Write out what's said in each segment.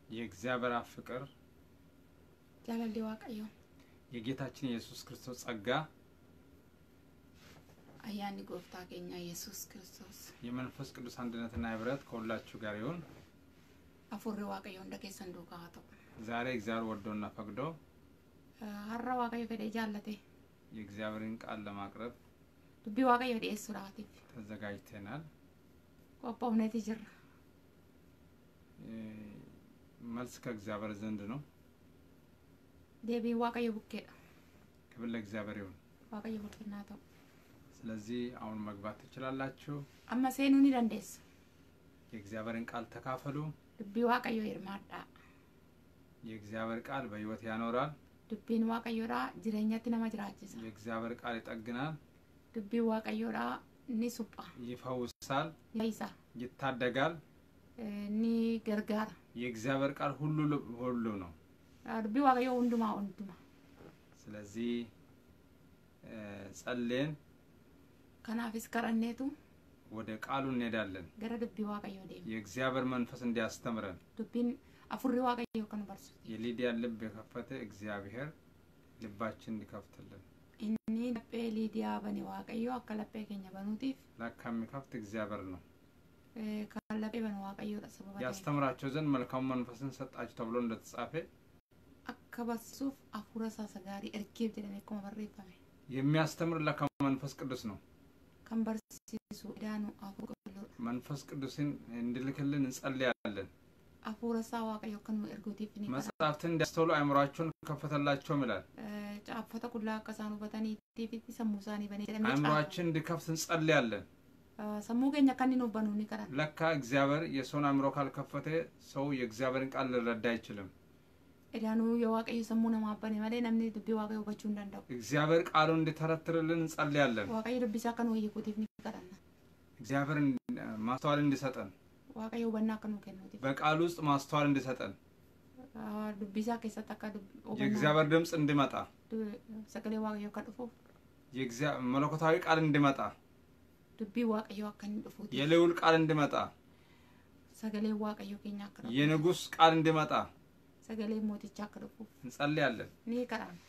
የእግዚአብሔር አብ ፍቅር jaalalli waaqayyoo የጌታችን የኢየሱስ ክርስቶስ ጸጋ ayyaanni gooftaa keenya yesus kiristoos የመንፈስ ቅዱስ አንድነትና ህብረት ከሁላችሁ ጋር ይሁን። afurri waaqayyo hunda keessan duukaa haa ta'u ዛሬ እግዚአብሔር ወዶና ፈቅዶ Eh, har'a waaqayyo fedhee jaallate የእግዚአብሔርን ቃል ለማቅረብ dubbii waaqayyo dhiyeessuudhaatiif ተዘጋጅተናል። qophoofneeti jirra እ፣ መልስ ከእግዚአብሔር ዘንድ ነው። deebiin waaqayyo bukkeedha ክብር ለእግዚአብሔር ይሁን። waaqayyo bulfinnaa ta'u ስለዚህ አሁን መግባት ትችላላችሁ። amma seenuu ni dandeessa የእግዚአብሔርን ቃል ተካፈሉ። dubbii waaqayyo hirmaadhaa የእግዚአብሔር ቃል በህይወት ያኖራል። dubbiin waaqayyoodhaa jireenyatti nama jiraachisa የእግዚአብሔር ቃል ይጠግናል፣ dubbiin waaqayyoodhaa ni supha ይፈውሳል፣ ni fayyisa ይታደጋል። eh, ni gargaara የእግዚአብሔር ቃል ሁሉ ሁሉ ነው። Ah, dubbii waaqayyoo hundumaa hundumaa ስለዚህ እ፣ ጸልየን kanaafis kadhanneetu ወደ ቃሉ እንሄዳለን። gara dubbii waaqayyoo deema የእግዚአብሔር መንፈስ እንዲያስተምረን dubbiin afurri waaqayyoo kan barsiisu የሊዲያን ልብ የከፈተ እግዚአብሔር ልባችን እንዲከፍትልን inni laphee liidiyaa bane waaqayyoo akka laphee keenya banuutiif ለካ የሚከፍት እግዚአብሔር ነው። eh, kan laphee banu waaqayyoodha sababa ta'eef. ያስተምራቸው ዘንድ መልካሙ መንፈስን ሰጣችሁ ተብሎ እንደተጻፈ akka barsiisuuf hafuura isaa gaarii ergeef jedhamee akkuma barreeffame የሚያስተምር ለካ መንፈስ ቅዱስ ነው። kan barsiisu idaanu hafuura qulqulluudha መንፈስ ቅዱስን እንዲልክልን እንጸልያለን። hafuura isaa waaqayyo akka nu erguutiif ni kadha መጽሐፍትን እንዲያስተውሉ አእምሯቸውን ከፈተላቸውም ይላል። caaffata qullaa akka isaan hubataniitiif sammuu isaanii banee jedhamee አእምሯችን እንዲከፍት እንጸልያለን። caafa. sammuu keenya akka inni nuuf banuu ni kadhan ለካ እግዚአብሔር የሰውን አእምሮ ካልከፈተ ሰው የእግዚአብሔርን ቃል ሊረዳ አይችልም። idaanuu yoo waaqayyo sammuu namaa bane malee namni dubbii waaqayyo hubachuu hin danda'u እግዚአብሔር ቃሉን እንዲተረትርልን እንጸልያለን። waaqayyo dubbisaa akka nu hiikuutiif ni kadhanna እግዚአብሔር እንዲ- ማስተዋል እንዲሰጠን waaqayyo hubannaa akka nuu kennuutiif በቃሉ ውስጥ ማስተዋል እንዲሰጠን Ah, dubbisaa keessatti akka dub- hubannaa የእግዚአብሔር ድምፅ እንዲመጣ du- sagalee waaqayyo akka dhufuuf የእግዚአ- መለኮታዊ ቃል እንዲመጣ dubbii waaqayyo akka inni dhufuutiif የልዑል ቃል እንዲመጣ sagalee waaqayyo keenya akka dhufuuf የንጉሥ ቃል እንዲመጣ sagalee mootichaa akka dhufuuf እንጸልያለን። ni kadhanna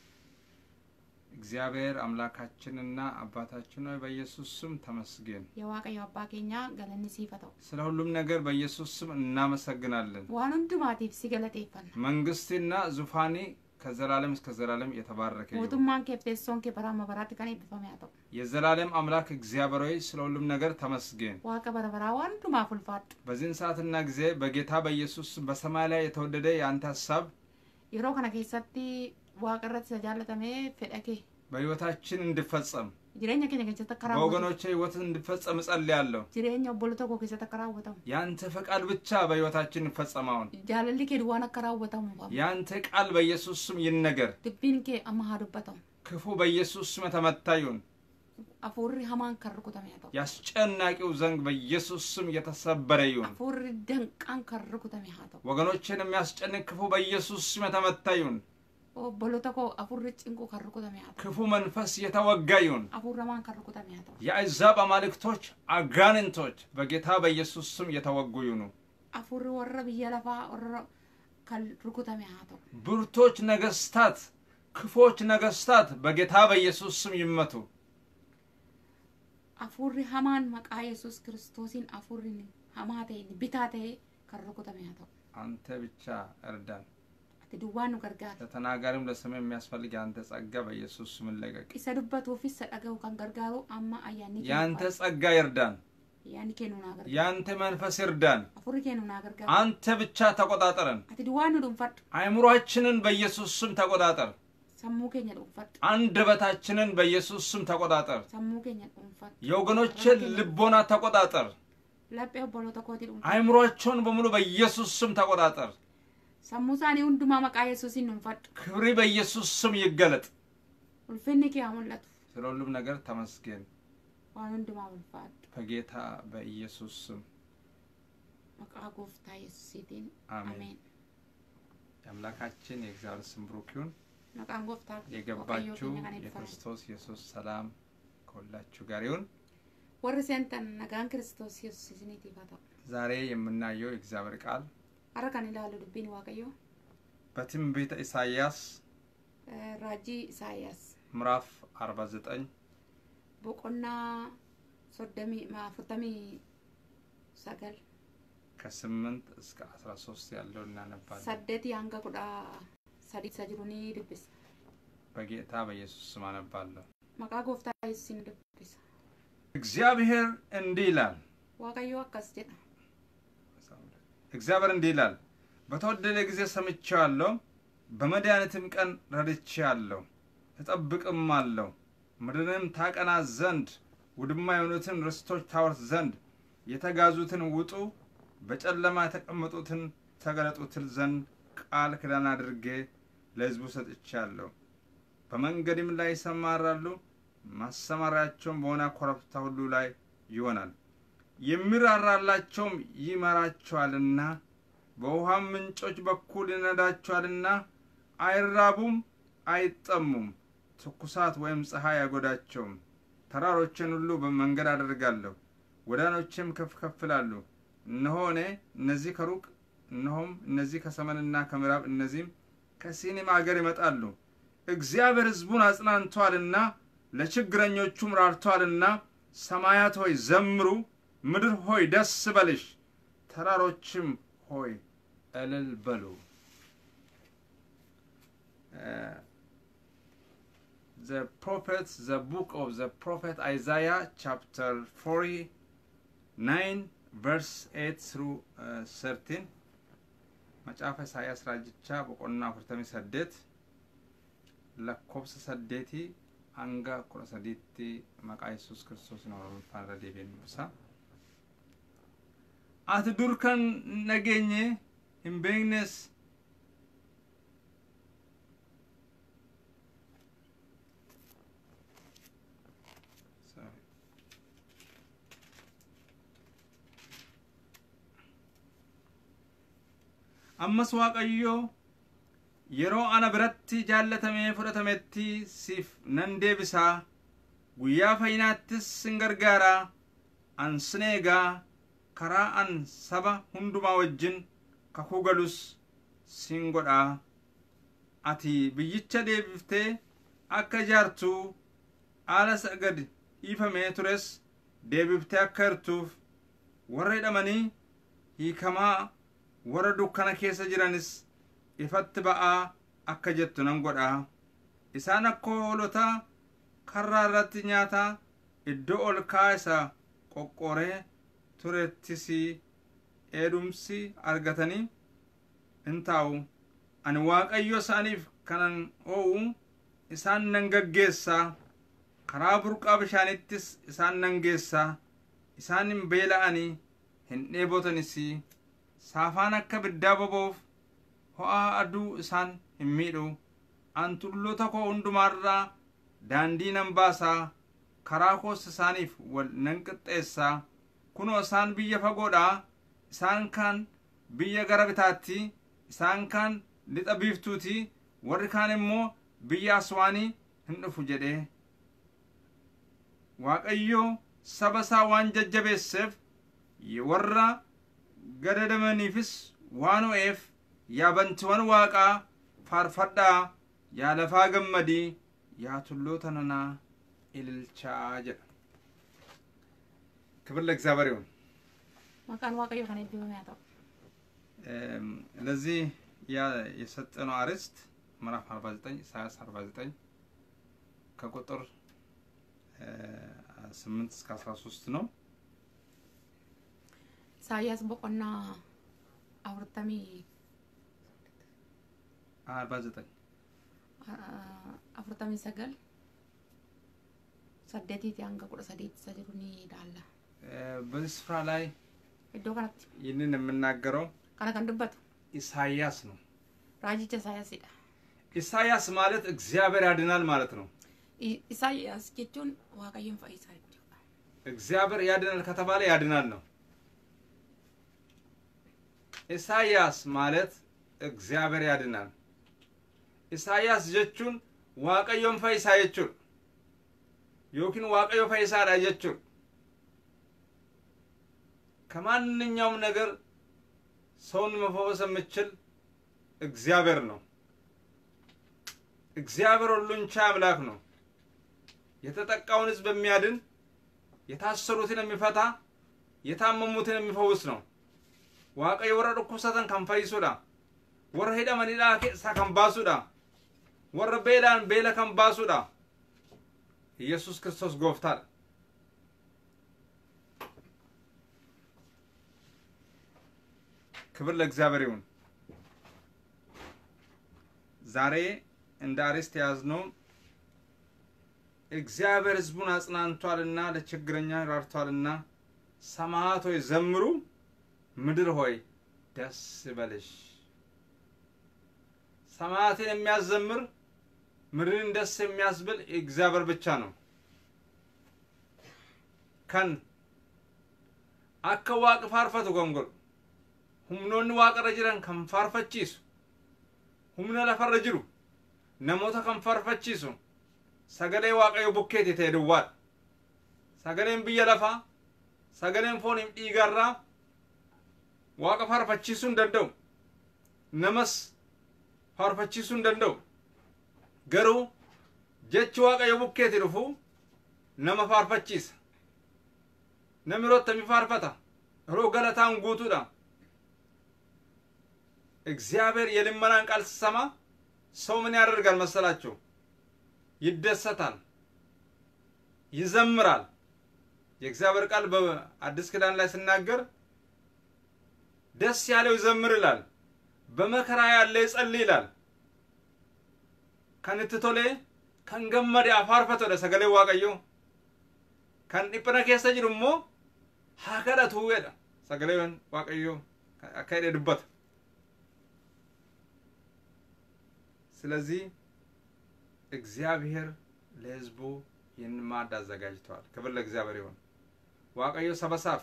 እግዚአብሔር አምላካችንና አባታችን ሆይ በኢየሱስ ስም ተመስገን። የዋቀዮ አባ ኬኛ galanni siif haa ta'u ስለ ሁሉም ነገር በኢየሱስ ስም እናመሰግናለን። waan hundumaatiif si galateeffanna መንግስትና ዙፋኔ ከዘላለም እስከ ዘላለም የተባረከ ይሁን። mootummaan kee fi teessoon kee bara amma baraatti kan eebbifame haa ta'u የዘላለም አምላክ እግዚአብሔር ሆይ ስለ ሁሉም ነገር ተመስገን። waaqa bara baraa waan hundumaaf ulfaadhu በዚህን ሰዓትና ጊዜ በጌታ በኢየሱስ ስም በሰማይ ላይ የተወደደ የአንተ ሀሳብ yeroo kana keessatti waaqa irratti isa jaallatamee fedha kee በሕይወታችን እንዲፈጸም jireenya keenya keessatti akka raawwatamu በወገኖቼ ሕይወት እንዲፈጸም እጸልያለሁ። jireenya obbolota koo keessatti akka raawwatamu የአንተ ፈቃድ ብቻ በሕይወታችን ይፈጸማውን jaalalli kee duwwaan akka raawwatamu qaba የአንተ ቃል በኢየሱስ ስም ይነገር። dubbiin kee amma haa dubbatamu ክፉ በኢየሱስ ስም የተመታ ይሁን። hafuurri hamaan kan rukutame haa ta'u የአስጨናቂው ዘንግ በኢየሱስ ስም የተሰበረ ይሁን። hafuurri danqaan kan rukutame haa ta'u ወገኖችን የሚያስጨንቅ ክፉ በኢየሱስ ስም የተመታ ይሁን። obbolota koo hafuurri cinquu kan rukutame haa ta'u ክፉ መንፈስ የተወጋ ይሁን። hafuurri hamaan kan rukutame haa ta'u የአሕዛብ አማልክቶች አጋንንቶች በጌታ በኢየሱስ ስም የተወጉ ይሁኑ። hafuurri warra biyya lafaa warra kan rukutame haa ta'u ብርቶች ነገስታት፣ ክፎች ነገስታት በጌታ በኢየሱስ ስም ይመቱ። hafuurri hamaan maqaa yesus kiristoosiin hafuurri hamaa ta'e bitaa ta'e kan rukutame haa ta'u አንተ ብቻ እርዳን። ati duwwaan nu gargaara ለተናጋሪም ለስም የሚያስፈልግ የአንተ ጸጋ በኢየሱስ ስም እንለቀቅ። isa dubbatuufis isa dhaga'u kan gargaaru amma ayyaanni kee የአንተ nu ጸጋ ይርዳን። ayyaanni kee nu naa gargaaru የአንተ መንፈስ ይርዳን። hafuurri kee nu naa gargaaru አንተ ብቻ ተቆጣጠረን። ati duwwaan nu dhuunfadhu አእምሯችንን በኢየሱስ ስም ተቆጣጠር። sammuu keenya dhuunfadhu አንደበታችንን በኢየሱስ ስም ተቆጣጠር። sammuu keenya dhuunfadhu የወገኖችን ልቦና ተቆጣጠር። laphee obboloota kootii dhuunfadhu አእምሯቸውን በሙሉ በኢየሱስ ስም ተቆጣጠር። sammuu isaanii hundumaa maqaa yesuusiin dhuunfadhu ክብሪ በኢየሱስ ስም ይገለጥ። ulfinni kee haa mul'atu ስለ ሁሉም ነገር ተመስገን። waan hundumaa ulfaadhu በጌታ በኢየሱስ ስም maqaa gooftaa yesuusiitiin አሜን። ameen የአምላካችን የእግዚአብሔር ስም ብሩክ ይሁን። maqaan gooftaa waaqayyoo የገባችሁ keenya kan eebbifamu የክርስቶስ ኢየሱስ ሰላም ከሁላችሁ ጋር ይሁን። warri seentan nagaan kiristoos yesuus isiniitiif haa ta'u ዛሬ የምናየው የእግዚአብሔር ቃል Har'a kan ilaalu dubbiin Waaqayyoo በትንቢተ ኢሳይያስ eh, raajii Isaayyaas ምዕራፍ 49 boqonnaa soddomii ma- afurtamii sagal ከ8 እስከ 13 ያለው እናነባለን። saddeetii hanga kudha sadii isa jiru ni dubbisa. በጌታ በኢየሱስ ስም አነባለሁ። Maqaa gooftaa Yesuusiin dubbisa. እግዚአብሔር እንዲህ ይላል Waaqayyoo akkas jedha. እግዚአብሔር እንዲህ ይላል፣ በተወደደ ጊዜ ሰምቼዋለሁ፣ በመድኃኒትም ቀን ረድቼአለሁ፣ እጠብቅም አለሁ። ምድርንም ታቀና ዘንድ ውድማ የሆኑትን ርስቶች ታወርስ ዘንድ የተጋዙትን ውጡ፣ በጨለማ የተቀመጡትን ተገለጡ ትል ዘንድ ቃል ኪዳን አድርጌ ለሕዝቡ ሰጥቻለሁ። በመንገድም ላይ ይሰማራሉ፣ ማሰማሪያቸውም በሆነ ኮረብታ ሁሉ ላይ ይሆናል። የሚራራላቸውም ይመራቸዋልና በውሃም ምንጮች በኩል ይነዳቸዋልና አይራቡም፣ አይጠሙም። ትኩሳት ወይም ፀሐይ አይጎዳቸውም። ተራሮችን ሁሉ በመንገድ አደርጋለሁ፣ ጎዳኖችም ከፍ ከፍ ይላሉ። እነሆ እኔ እነዚህ ከሩቅ እነሆም እነዚህ ከሰሜንና ከምዕራብ እነዚህም ከሲኒም አገር ይመጣሉ። እግዚአብሔር ሕዝቡን አጽናንቷልና ለችግረኞቹም ራርቷልና ሰማያት ሆይ ዘምሩ፣ ምድር ሆይ ደስ በልሽ፣ ተራሮችም ሆይ እልል በሉ። The prophet, the book of the prophet Isaiah, chapter 49, verse 8 through uh, 13. Macaafa Isaayaas raajichaa boqonnaa afurtamii saddeet lakkoofsa saddeetii hanga kudha sadiitti maqaa yesus kiristoosiin oromoffaan irra deebiin ibsa. Ati dur kan hin dhageenye hin beeknes Sorry. ammas waaqayyoo yeroo ana biratti jaallatamee fudhatametti siif nan deebisaa guyyaa fayyinaattis sin gargaaraa an sin eegaa karaa an saba hundumaa wajjin kakuu galus sin godhaa ati biyyicha deebiftee akka ijaartuu haala isa gad dhiifamee tures deebiftee akka hirtuuf warra hidhamanii hiikamaa warra dukkana keessa jiranis ifatti ba'aa akka jettu nan godhaa isaan akka hoolotaa karraa irratti nyaata iddoo ol ka'aa isa qoqqoree turettis eedumsi argatanii hin taa'u ani waaqayyo isaaniif kanan oo'u isaan nan gaggeessaa karaa burqaa bishaanittis isaan nan geessaa isaan hin beela'anii hin dheebotanis saafaan akka biddaa boba'uuf ho'a aduu isaan hin miidhu an tulloota koo hundumaarraa daandii nan baasaa karaa koos isaaniif wal nan qixxeessaa kunoo isaan biyya fagoodhaa isaan kaan biyya gara bitaatti isaan kaan lixa biiftuuti warri kaan immoo biyya aswaanii hin dhufu jedhee waaqayyo saba isaa waan jajjabeesseef warra gadadamaniifis waan o'eef yaa bantiiwwan waaqaa faarfadhaa yaa lafaa gammadii yaa tulloota nanaa ililchaa jedha ክብር ለእግዚአብሔር ይሁን Maqaan Waaqayyoo kan eebbifame haa ta'u. እም፣ ለዚህ ያ- የሰጠነው አርዕስት ምዕራፍ 49 ኢሳያስ 49 ከቁጥር እ፣ 8 እስከ 13 ነው። Isaayyaas boqonnaa afurtamii 49 ah, afurtamii sagal saddeetiiti hanga kudha sadiitti isa jiru ni ilaalla. እ፣ በዚህ ስፍራ ላይ Iddoo kanatti ይህንን የምናገረው kana kan dubbatu ኢሳያስ ነው። raajicha Isaayaasidha. ኢሳያስ ማለት እግዚአብሔር ያድናል ማለት ነው። I- Isaayyaas jechuun Waaqayyoon fayyisaa jechuudha. እግዚአብሔር ያድናል ከተባለ ያድናል ነው። ኢሳያስ ማለት እግዚአብሔር ያድናል። ኢሳያስ jechuun waaqayyoon fayyisaa jechuudha. yookiin waaqayyo fayyisaadha jechuudha. ከማንኛውም ነገር ሰውን መፈወስ የሚችል እግዚአብሔር ነው። እግዚአብሔር ሁሉን ቻይ አምላክ ነው። የተጠቃውን ሕዝብ የሚያድን የታሰሩትን የሚፈታ የታመሙትን የሚፈውስ ነው። waaqayyo warra dhukkubsatan kan fayyisuudha warra hidhamanidhaa keessaa kan baasuudha warra beelaan beela kan baasuudha ኢየሱስ ክርስቶስ ጎፍታል ክብር ለእግዚአብሔር ይሁን። ዛሬ እንደ አርዕስት የያዝነው እግዚአብሔር ሕዝቡን አጽናንቷልና ለችግረኛ ራርቷልና ሰማያት ሆይ ዘምሩ፣ ምድር ሆይ ደስ ይበልሽ። ሰማያትን የሚያዘምር ምድርን ደስ የሚያስብል እግዚአብሔር ብቻ ነው። ከን akka waaqa faarfatu kan godhu humnoonni waaqarra jiran kan faarfachiisu humna lafarra jiru namoota kan faarfachiisu sagalee waaqayyo bukkeeti ta'e duwwaadha. Sagaleen biyya lafaa sagaleen fooniif dhiigarraa waaqa faarfachiisuu hin danda'u. Namas faarfachiisuu hin danda'u. Garuu jechi waaqayyo bukkeeti dhufu nama faarfachiisa. Namni yeroo attamii faarfata yeroo galataan guutuudha. እግዚአብሔር የልመናን ቃል ሲሰማ ሰው ምን ያደርጋል መሰላችሁ? ይደሰታል፣ ይዘምራል። የእግዚአብሔር ቃል በአዲስ ኪዳን ላይ ሲናገር ደስ ያለው ይዘምር ይላል፣ በመከራ ያለ ይጸልይ ይላል። kan itti tolee kan gammade afaarfatudha sagalee waaqayyoo kan dhiphina keessa jiru immoo haa kadhatu jedha sagaleen waaqayyoo akka jedhe dubbata ስለዚህ እግዚአብሔር ለሕዝቡ ይህን ማዕድ አዘጋጅተዋል። ክብር ለእግዚአብሔር ይሁን። waaqayyo sabasaaf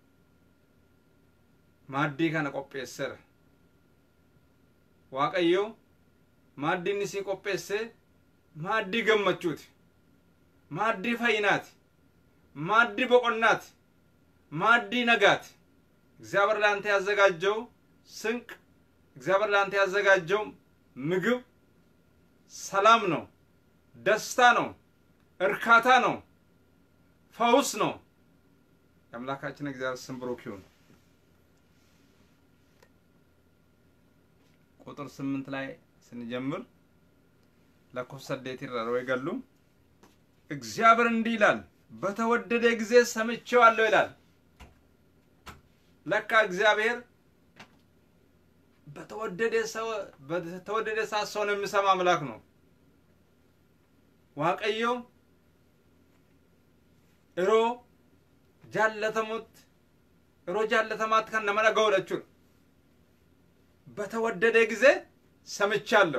maaddii kana qopheesseera. waaqayyo maaddii inni sii qopheesse maaddii gammachuuti maaddii fayyinaati maaddii boqonnaati maaddii nagaati እግዚአብሔር ለአንተ ያዘጋጀው ስንቅ እግዚአብሔር ለአንተ ያዘጋጀው ምግብ ሰላም ነው፣ ደስታ ነው፣ እርካታ ነው፣ ፈውስ ነው። የአምላካችን እግዚአብሔር ስም ብሩክ ይሁን። ቁጥር ስምንት ላይ ስንጀምር lakkoofsa saddeet irra yeroo eegallu እግዚአብሔር እንዲህ ይላል በተወደደ ጊዜ ሰምቼዋለሁ ይላል። ለካ እግዚአብሔር በተወደደ ሰው በተወደደ ሰዓት ሰውን የሚሰማ አምላክ ነው። waaqayyo yeroo jaallatamutti yeroo jaallatamaatti kan nama dhaga'udha jechuudha. በተወደደ ጊዜ ሰምቻለሁ።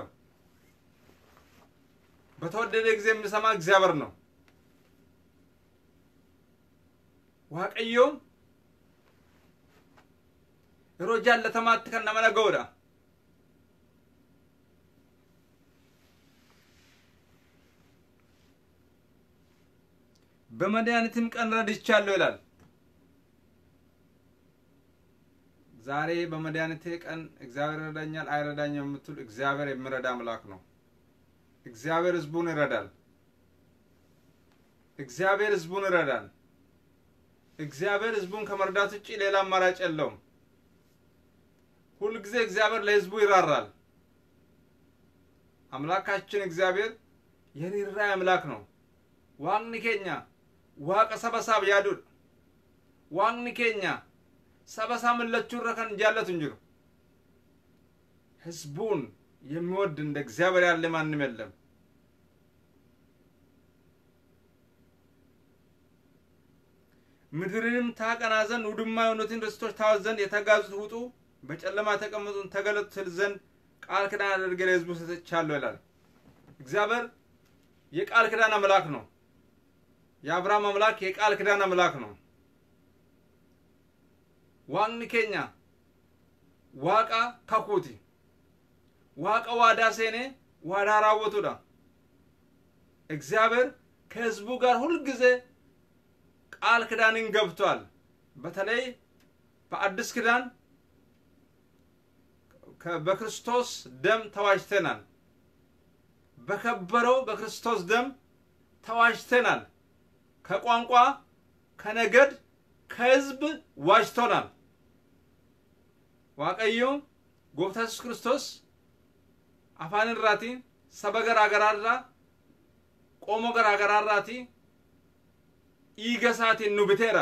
በተወደደ ጊዜ የሚሰማ እግዚአብሔር ነው። waaqayyo yeroo jaallatamaatti kan nama dhaga'udha. በመድኃኒትም ቀን ረድቻለሁ ይላል። ዛሬ በመድኃኒቴ ቀን እግዚአብሔር ይረዳኛል አይረዳኝም የምትል እግዚአብሔር የሚረዳ አምላክ ነው። እግዚአብሔር ሕዝቡን ይረዳል። እግዚአብሔር ሕዝቡን ይረዳል። እግዚአብሔር ሕዝቡን ከመርዳት ውጭ ሌላ አማራጭ የለውም። ሁልጊዜ እግዚአብሔር ለሕዝቡ ይራራል። አምላካችን እግዚአብሔር የርኅራኄ አምላክ ነው። waaqni keenya waaqa saba isaaf yaadudha. Waaqni keenya saba isaa millachuu irra kan jaallatu hin jiru. ህዝቡን የሚወድ እንደ እግዚአብሔር ያለ ማንም የለም። ምድርንም ታቀና ዘንድ ውድማ የሆኑትን ርስቶች ታወት ዘንድ የተጋዙት ውጡ፣ በጨለማ የተቀመጡትን ተገለጡ ትል ዘንድ ቃል ኪዳን አድርጌ ለሕዝቡ ሰጥቻለሁ ይላል። እግዚአብሔር የቃል ኪዳን አምላክ ነው። የአብርሃም አምላክ የቃል ኪዳን አምላክ ነው። ዋቅኒ ኬኛ ዋቃ ካኩቲ ዋቃ ዋዳ ሴኔ ዋዳ ራወቱዳ እግዚአብሔር ከህዝቡ ጋር ሁልጊዜ ቃል ኪዳንን ገብቷል። በተለይ በአዲስ ኪዳን በክርስቶስ ደም ተዋጅተናል። በከበረው በክርስቶስ ደም ተዋጅተናል። ከቋንቋ፣ ከነገድ፣ ከህዝብ ዋጅቶናል። ዋቀዮ ጎፍታ ኢየሱስ ክርስቶስ አፋን irraati saba garaa garaarraa qomoo garaa garaarraati dhiiga isaatiin nu biteera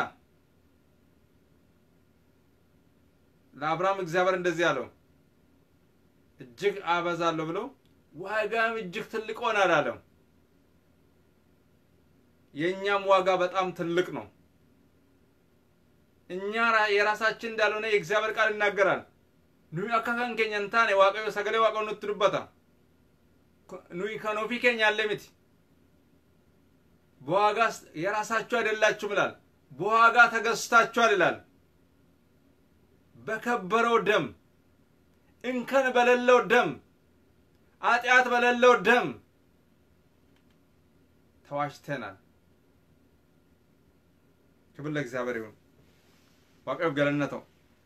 ለአብርሃም እግዚአብሔር እንደዚህ አለው እጅግ አበዛለሁ ብሎ ዋጋም እጅግ ትልቅ ሆናል አለው። የእኛም ዋጋ በጣም ትልቅ ነው። እኛ የራሳችን እንዳልሆነ የእግዚአብሔር ቃል ይናገራል። ኑይ akka kan keenya hin taane waaqayyo sagalee waaqayyo nutti dubbata. nuyi kan ofii keenya ያለ miti በዋጋ የራሳችሁ አይደላችሁም ይላል። በዋጋ ተገዝታችኋል ይላል። በከበረው ደም እንከን በሌለው ደም ኃጢአት በሌለው ደም ተዋጅተናል። ክብር ለእግዚአብሔር ይሁን። ዋቀብ ገለነተው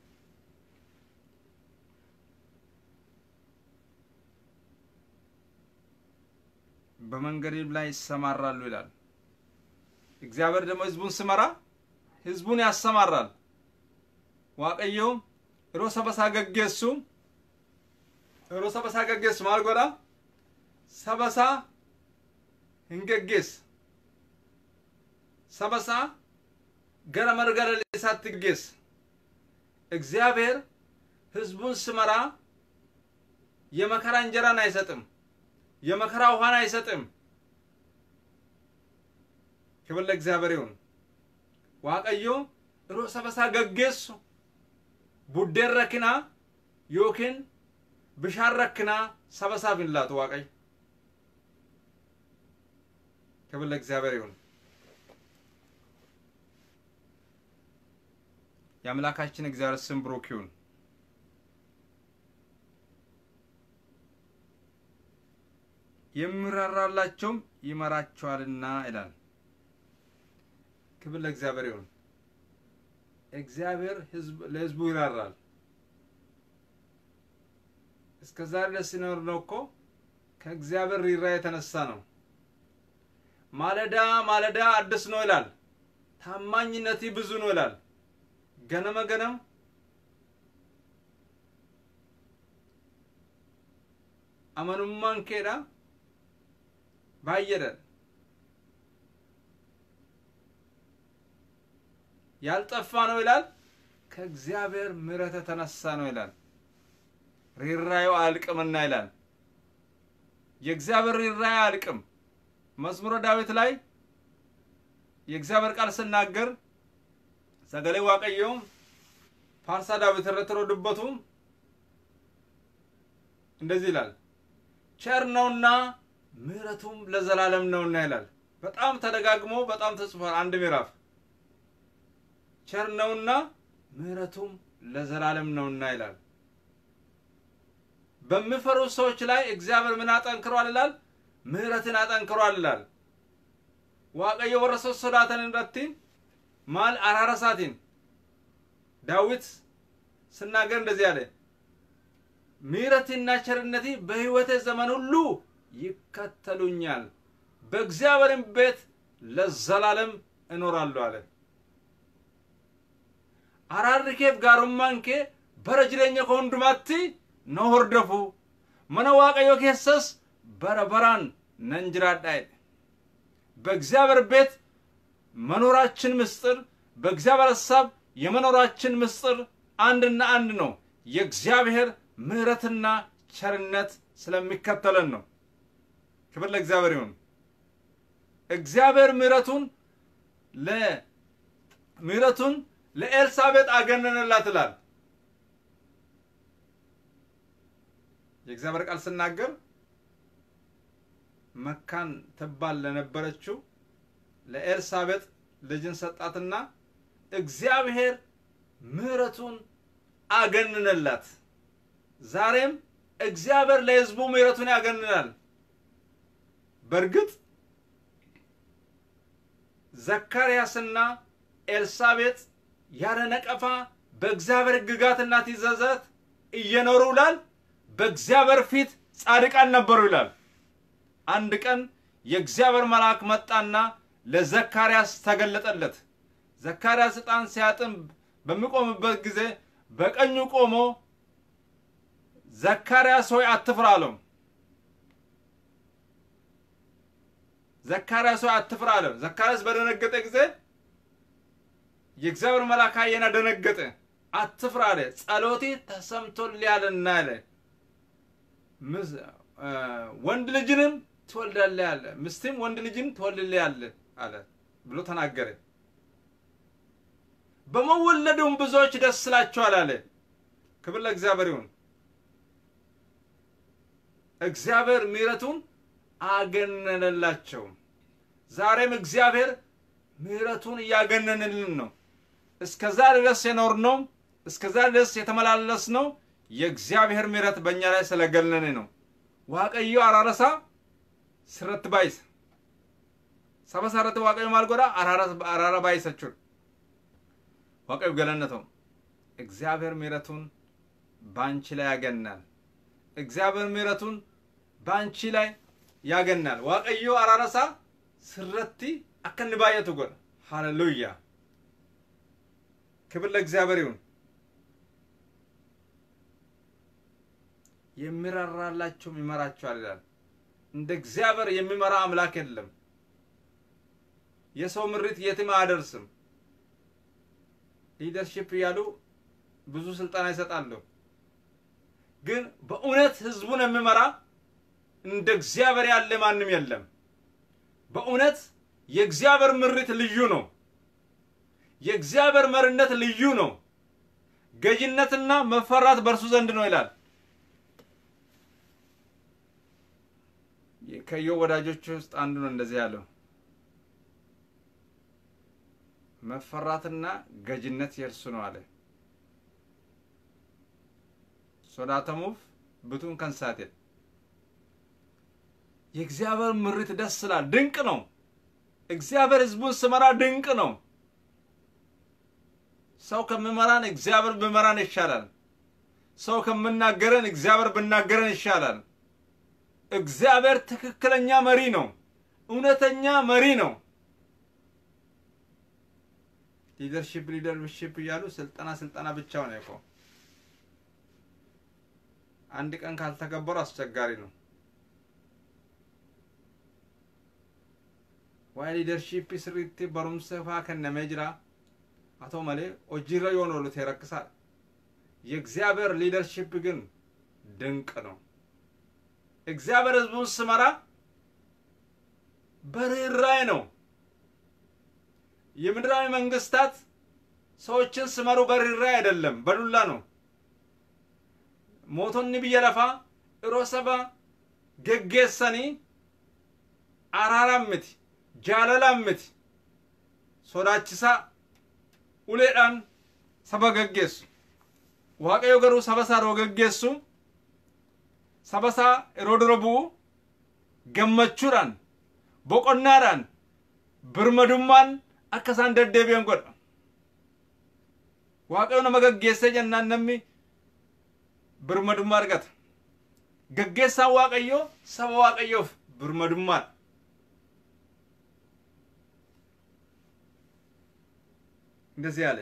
በመንገድም ላይ ይሰማራሉ ይላል። እግዚአብሔር ደግሞ ህዝቡን ስመራ ህዝቡን ያሰማራል። waaqayyo yeroo saba isaa gaggeessu yeroo saba isaa gaggeessu maal godha saba isaa hin gaggeessa saba isaa gara marga lalisaatti gaggeessa እግዚአብሔር ህዝቡን ስመራ የመከራ እንጀራን አይሰጥም የመከራ ውሃን አይሰጥም ክብር ለእግዚአብሔር ይሁን waaqayyo yeroo saba isaa gaggeessu buddeen rakkinaa yookiin bishaan rakkinaa saba isaaf hin laatu waaqayyo ክብር ለእግዚአብሔር ይሁን የአምላካችን እግዚአብሔር ስም ብሩክ ይሁን የሚራራላቸውም ይመራቸዋልና ይላል ክብር ለእግዚአብሔር ይሁን እግዚአብሔር ለህዝቡ ይራራል። እስከ ዛሬ ድረስ ሲኖር ነው እኮ ከእግዚአብሔር ሪራ የተነሳ ነው። ማለዳ ማለዳ አዲስ ነው ይላል። ታማኝነት ብዙ ነው ይላል። ገነመ ገነም አመኑማን ኬዳ ባየደን ያልጠፋ ነው ይላል። ከእግዚአብሔር ምሕረት የተነሳ ነው ይላል። ሪራዩ አያልቅምና ይላል። የእግዚአብሔር ሪራዩ አያልቅም። መዝሙረ ዳዊት ላይ የእግዚአብሔር ቃል ስናገር ሰገሌ ዋቀየው ፋርሳ ዳዊት ረትሮ ድበቱ እንደዚህ ይላል፣ ቸር ነውና ምሕረቱም ለዘላለም ነውና ይላል። በጣም ተደጋግሞ በጣም ተጽፏል። አንድ ምዕራፍ ቸር ነውና ምሕረቱም ለዘላለም ነውና ይላል። በሚፈሩ ሰዎች ላይ እግዚአብሔር ምን አጠንክሯል ይላል? ምሕረትን አጠንክሯል ይላል። ዋቀየ ወረሰ ሶዳተን እንደቲ ማል አራረሳቲን ዳዊት ስናገር እንደዚህ አለ፣ ምሕረትና ቸርነቴ በሕይወቴ ዘመን ሁሉ ይከተሉኛል፣ በእግዚአብሔርም ቤት ለዘላለም እኖራለሁ አለ። araarri keef gaarummaan kee bara jireenya koo hundumaatti na hordofu mana waaqayyo keessas bara baraan nan jiraadha jedhe በእግዚአብሔር ቤት መኖራችን ምስጢር በእግዚአብሔር ሀሳብ የመኖራችን ምስጢር አንድና አንድ ነው። የእግዚአብሔር ምሕረትና ቸርነት ስለሚከተለን ነው። ክብር ለእግዚአብሔር ይሁን። እግዚአብሔር ምሕረቱን ለምሕረቱን ለኤልሳቤጥ አገነነላት ይላል። የእግዚአብሔር ቃል ስናገር መካን ትባል ለነበረችው ለኤልሳቤጥ ልጅን ሰጣትና እግዚአብሔር ምሕረቱን አገነነላት። ዛሬም እግዚአብሔር ለሕዝቡ ምሕረቱን ያገንናል። በእርግጥ ዘካርያስና ኤልሳቤጥ ያለ ነቀፋ በእግዚአብሔር ሕግጋትና ትእዛዛት እየኖሩ ይላል። በእግዚአብሔር ፊት ጻድቃን ነበሩ ይላል። አንድ ቀን የእግዚአብሔር መልአክ መጣና ለዘካርያስ ተገለጠለት። ዘካርያስ ዕጣን ሲያጥን በሚቆምበት ጊዜ በቀኙ ቆሞ ዘካርያስ ሆይ አትፍራ አለው። ዘካርያስ ሆይ አትፍራ አለው። ዘካርያስ በደነገጠ ጊዜ የእግዚአብሔር መልአክ አየና ደነገጠ። አትፍራ አለ። ጸሎቴ ተሰምቶልኛልና አለ። ወንድ ልጅንም ትወልዳለህ አለ። ሚስትም ወንድ ልጅን ትወልድልሃለህ አለ ብሎ ተናገረ። በመወለዱም ብዙዎች ደስ ይላቸዋል አለ። ክብር ለእግዚአብሔር ይሁን። እግዚአብሔር ምሕረቱን አገነነላቸው። ዛሬም እግዚአብሔር ምሕረቱን እያገነንልን ነው። እስከዛ ድረስ የኖርነው እስከዛ ድረስ የተመላለስነው የእግዚአብሔር ምሕረት በእኛ ላይ ስለገነነ ነው። ዋቀዮ አራረሳ ስረት ባይስ ሰበሰረት ዋቀዮ ማልጎዳ አራራ ባይሰቹን ዋቀዮ ገለነተው እግዚአብሔር ምሕረቱን በአንቺ ላይ ያገናል። እግዚአብሔር ምሕረቱን በአንቺ ላይ ያገናል። ዋቀዮ አራረሳ ስረቲ አከን ባየቱ ጎን ሃሌሉያ ክብር ለእግዚአብሔር ይሁን። የሚራራላቸውም ይመራቸዋል ይላል። እንደ እግዚአብሔር የሚመራ አምላክ የለም። የሰው ምሪት የትም አያደርስም። ሊደርሺፕ እያሉ ብዙ ስልጠና ይሰጣሉ። ግን በእውነት ህዝቡን የሚመራ እንደ እግዚአብሔር ያለ ማንም የለም። በእውነት የእግዚአብሔር ምሪት ልዩ ነው። የእግዚአብሔር መሪነት ልዩ ነው። ገዥነትና መፈራት በእርሱ ዘንድ ነው ይላል። ከኢዮብ ወዳጆች ውስጥ አንዱ ነው እንደዚህ ያለው። መፈራትና ገዥነት የእርሱ ነው አለ። ሶዳተሙፍ ብቱን ከንሳቴል የእግዚአብሔር ምሪት ደስ ይላል። ድንቅ ነው። እግዚአብሔር ህዝቡን ስመራ ድንቅ ነው። ሰው ከምመራን እግዚአብሔር ብመራን ይሻላል። ሰው ከምናገረን እግዚአብሔር ብናገረን ይሻላል። እግዚአብሔር ትክክለኛ መሪ ነው። እውነተኛ መሪ ነው። ሊደርሺፕ ሊደርሺፕ እያሉ ስልጠና ስልጠና ብቻ ሆነ እኮ አንድ ቀን ካልተገበሩ አስቸጋሪ ነው። ዋይ ሊደርሺፕ ስሪቲ በሩምሰ ፋ ከነሜ ጅራ አቶ መሌ ሆጂረ የሆነ ሉት ይረክሳል። የእግዚአብሔር ሊደርሺፕ ግን ድንቅ ነው። እግዚአብሔር ህዝቡን ስመራ በርኅራኄ ነው። የምድራዊ መንግስታት ሰዎችን ስመሩ በርኅራኄ አይደለም፣ በዱላ ነው። ሞቶኒ ብየ ለፋ እሮሰባ ገጌሰኒ አራራምት ጃለላምት ሶዳችሳ uleedhaan saba gaggeessu waaqayyo garuu saba isaa yeroo gaggeessu saba isaa yeroo dura bu'u gammachuudhaan boqonnaadhaan birmadummaan akka isaan deddeebi'an godha waaqayyo nama gaggeessee jennaan namni birmadummaa argata gaggeessaan waaqayyoo saba waaqayyoof birmadummaadha እንደዚህ አለ።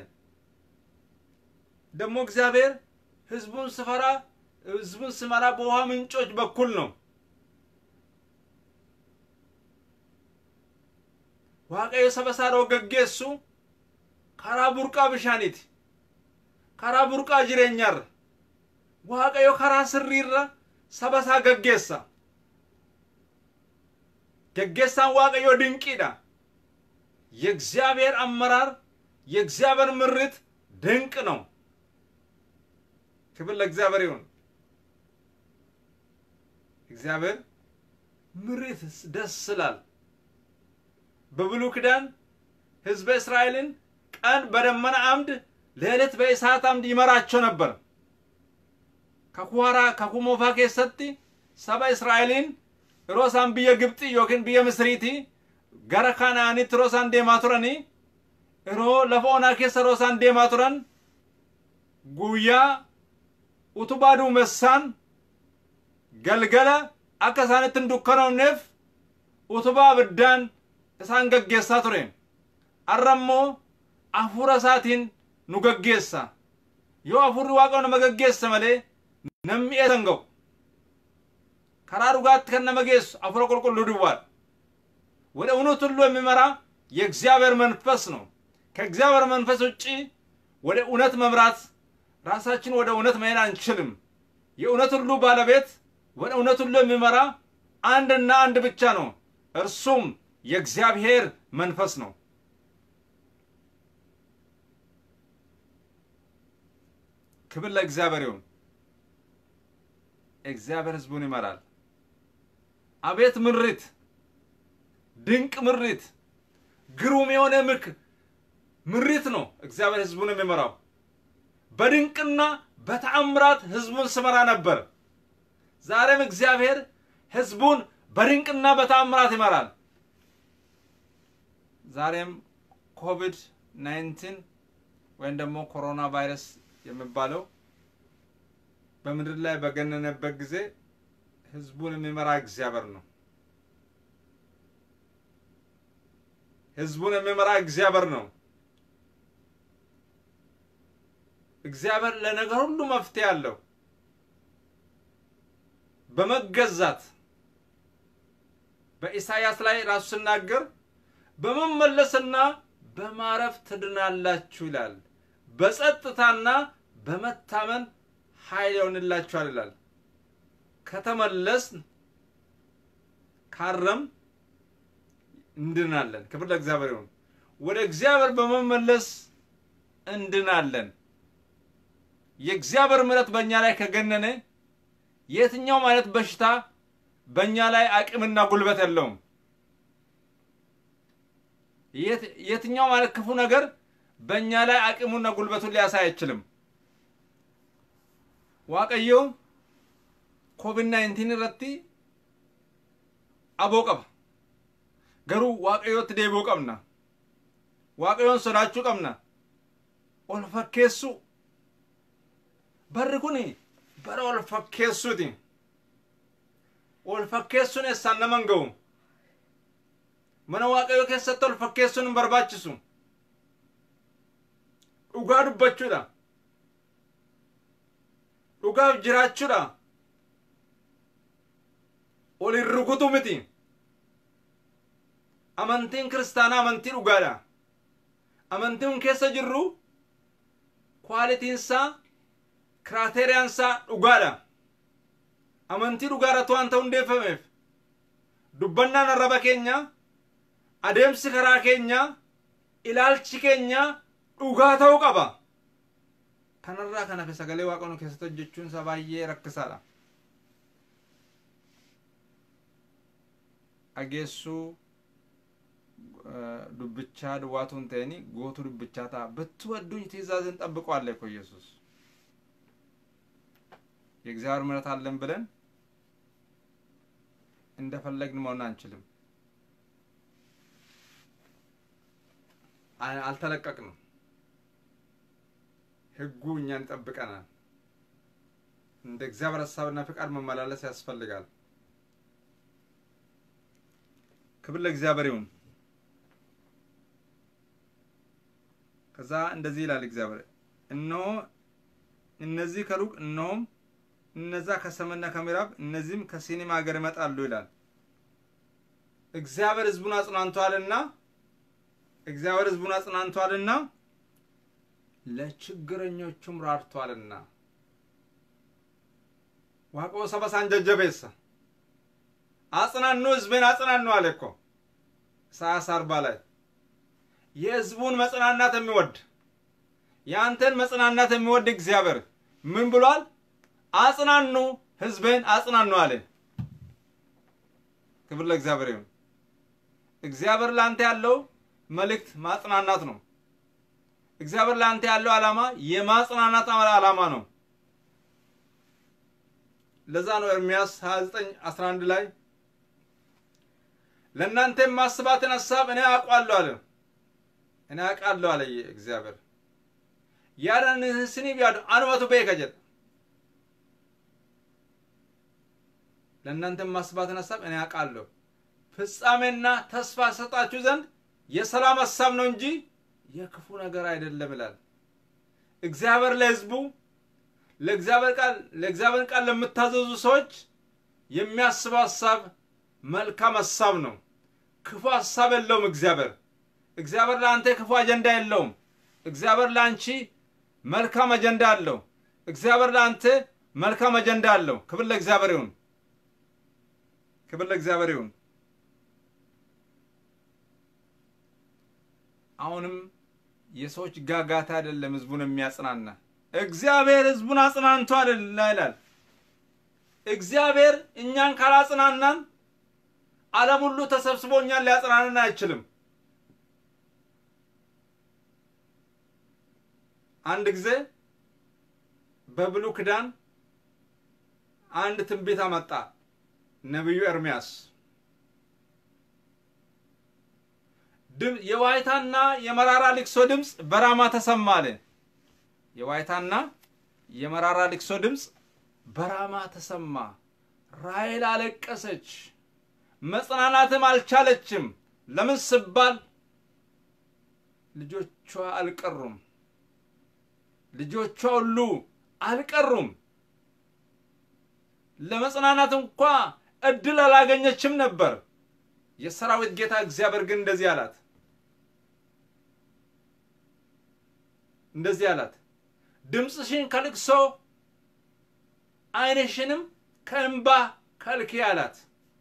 ደግሞ እግዚአብሔር ህዝቡን ስፈራ ህዝቡን ስመራ በውሃ ምንጮች በኩል ነው። waaqayyo saba isaa yeroo gaggeessu karaa burqaa bishaaniiti. karaa burqaa jireenyaarra waaqayyo karaa sirriirra saba isaa gaggeessa. gaggeessaan waaqayyo ድንቂidha. የእግዚአብሔር አመራር የእግዚአብሔር ምሪት ድንቅ ነው። ክብር ለእግዚአብሔር ይሁን። እግዚአብሔር ምሪት ደስ ይላል። በብሉይ ኪዳን ህዝበ እስራኤልን ቀን በደመና አምድ ሌሊት በእሳት አምድ ይመራቸው ነበር። ከኩዋራ ከኩሞፋ ኬሰቲ ሰባ እስራኤልን ሮሳን ብየ ግብጢ ዮኪን ብየ ምስሪቲ gara kanaanitti yeroo isaan deemaa turanii yeroo lafa onaa keessa yeroo isaan deemaa turan guyyaa utubaa duumessaan galgala akka isaanitti hin dukkanofneef utubaa abiddaan isaan gaggeessaa ture har'a immoo hafuura isaatiin nu gaggeessa yoo hafuurri waaqa nama gaggeessa malee namni eessan ga'u karaa dhugaatti kan nama geessu hafuura qulqulluu duwwaadha ወደ እውነት ሁሉ የሚመራ የእግዚአብሔር መንፈስ ነው። ከእግዚአብሔር መንፈስ ውጭ ወደ እውነት መምራት ራሳችን ወደ እውነት መሄድ አንችልም። የእውነት ሁሉ ባለቤት ወደ እውነት ሁሉ የሚመራ አንድና አንድ ብቻ ነው። እርሱም የእግዚአብሔር መንፈስ ነው። ክብር ለእግዚአብሔር ይሁን። እግዚአብሔር ሕዝቡን ይመራል። አቤት ምሪት! ድንቅ ምሪት! ግሩም የሆነ ምክ ምሪት ነው እግዚአብሔር ሕዝቡን የሚመራው። በድንቅና በተአምራት ሕዝቡን ስመራ ነበር። ዛሬም እግዚአብሔር ሕዝቡን በድንቅና በተአምራት ይመራል። ዛሬም ኮቪድ 19 ወይም ደግሞ ኮሮና ቫይረስ የሚባለው በምድር ላይ በገነነበት ጊዜ ሕዝቡን የሚመራ እግዚአብሔር ነው። ሕዝቡን የሚመራ እግዚአብሔር ነው። እግዚአብሔር ለነገር ሁሉ መፍትሄ አለው። በመገዛት በኢሳይያስ ላይ ራሱ ሲናገር በመመለስና በማረፍ ትድናላችሁ ይላል። በጸጥታና በመታመን ኃይል ይሆንላችኋል ይላል። ከተመለስን ካረም እንድናለን። ክብር ለእግዚአብሔር ይሁን። ወደ እግዚአብሔር በመመለስ እንድናለን። የእግዚአብሔር ምሕረት በእኛ ላይ ከገነነ የትኛውም አይነት በሽታ በእኛ ላይ አቅምና ጉልበት የለውም። የትኛውም አይነት ክፉ ነገር በእኛ ላይ አቅሙና ጉልበቱን ሊያሳይ አይችልም። ዋቀዮ ኮቪድ ናይንቲን ረቲ አቦ ቀባ ገሩ ዋቀዮት ዴቦ ቀብና ዋቀዮን ሶዳችሁ ቀብና ol fakkeessu barri kun bara ol fakkeessuuti ol fakkeessuun eessaan naman ga'u mana waaqayyoo keessatti ol fakkeessuun hin barbaachisu dhugaa dubbachuudha dhugaaf jiraachuudha ol hin rukutu miti amantiin kiristaanaa amantii dhugaadha amantiin keessa jirru kwaalitiinsaa kiraateriyaansaa dhugaadha amantii dhugaarratti waan ta'u hundeeffameef dubbannaan arraba keenya adeemsi karaa keenya ilaalchi keenya dhugaa ta'uu qaba kanarraa kan hafe sagalee waaqanu keessatti hojjechuun isaa baay'ee rakkisaadha dhageessuu ዱብቻ ድዋቱን ተኒ ጎቱ ዱብቻ ታ ብትወዱኝ ትእዛዝን ጠብቀዋለ እኮ ኢየሱስ የእግዚአብሔር ምሕረት አለን ብለን እንደፈለግን መሆን አንችልም። አልተለቀቅንም። ሕጉ እኛን ይጠብቀናል። እንደ እግዚአብሔር ሀሳብና ፍቃድ መመላለስ ያስፈልጋል። ክብር ለእግዚአብሔር ይሁን። ከዛ እንደዚህ ይላል እግዚአብሔር፣ እነሆ እነዚህ ከሩቅ እነሆም እነዛ ከሰሜንና ከምዕራብ እነዚህም ከሲኒም ሀገር ይመጣሉ ይላል። እግዚአብሔር ሕዝቡን አጽናንቷልና እግዚአብሔር ሕዝቡን አጽናንቷልና ለችግረኞቹም ራርቷልና ዋቆ ሰበሳን ጀጀቤሳ አጽናኑ፣ ሕዝቤን አጽናኑ አለ እኮ ኢሳያስ አርባ ላይ የህዝቡን መጽናናት የሚወድ የአንተን መጽናናት የሚወድ እግዚአብሔር ምን ብሏል? አጽናኑ ህዝቤን አጽናኑ አለ። ክብር ለእግዚአብሔር ይሁን። እግዚአብሔር ለአንተ ያለው መልእክት ማጽናናት ነው። እግዚአብሔር ለአንተ ያለው ዓላማ የማጽናናት ዓላማ ነው። ለዛ ነው ኤርሚያስ 29 11 ላይ ለእናንተ የማስባትን ሀሳብ እኔ አውቃለሁ አለ። እኔ አውቃለሁ አለ እግዚአብሔር። ያዳንህን ስኒ ቢያዱ አንመቱ ቤከ ጀደ ለእናንተ የማስባትን ሀሳብ እኔ አውቃለሁ። ፍጻሜና ተስፋ ሰጣችሁ ዘንድ የሰላም ሀሳብ ነው እንጂ የክፉ ነገር አይደለም ይላል። እግዚአብሔር ለሕዝቡ ለእግዚአብሔር ቃል ለእግዚአብሔር ቃል ለምታዘዙ ሰዎች የሚያስበው ሀሳብ መልካም ሀሳብ ነው። ክፉ ሀሳብ የለውም። እግዚአብሔር እግዚአብሔር ለአንተ ክፉ አጀንዳ የለውም። እግዚአብሔር ለአንቺ መልካም አጀንዳ አለው። እግዚአብሔር ለአንተ መልካም አጀንዳ አለው። ክብር ለእግዚአብሔር ይሁን። ክብር ለእግዚአብሔር ይሁን። አሁንም የሰዎች ጋጋታ አይደለም ህዝቡን የሚያጽናና እግዚአብሔር ህዝቡን አጽናንቶ አይደለ ይላል። እግዚአብሔር እኛን ካላጽናናን ዓለም ሁሉ ተሰብስቦ እኛን ሊያጽናናን አይችልም። አንድ ጊዜ በብሉይ ኪዳን አንድ ትንቢት አመጣ ነቢዩ ኤርምያስ። የዋይታና የመራራ ልቅሶ ድምፅ በራማ ተሰማ አለ። የዋይታና የመራራ ልቅሶ ድምፅ በራማ ተሰማ። ራሔል አለቀሰች፣ መጽናናትም አልቻለችም። ለምን ስባል ልጆቿ አልቀሩም። ልጆቿ ሁሉ አልቀሩም። ለመጽናናት እንኳ እድል አላገኘችም ነበር። የሰራዊት ጌታ እግዚአብሔር ግን እንደዚህ አላት እንደዚህ አላት፣ ድምፅሽን ከልቅሶ ዓይንሽንም ከእንባ ከልኪ አላት።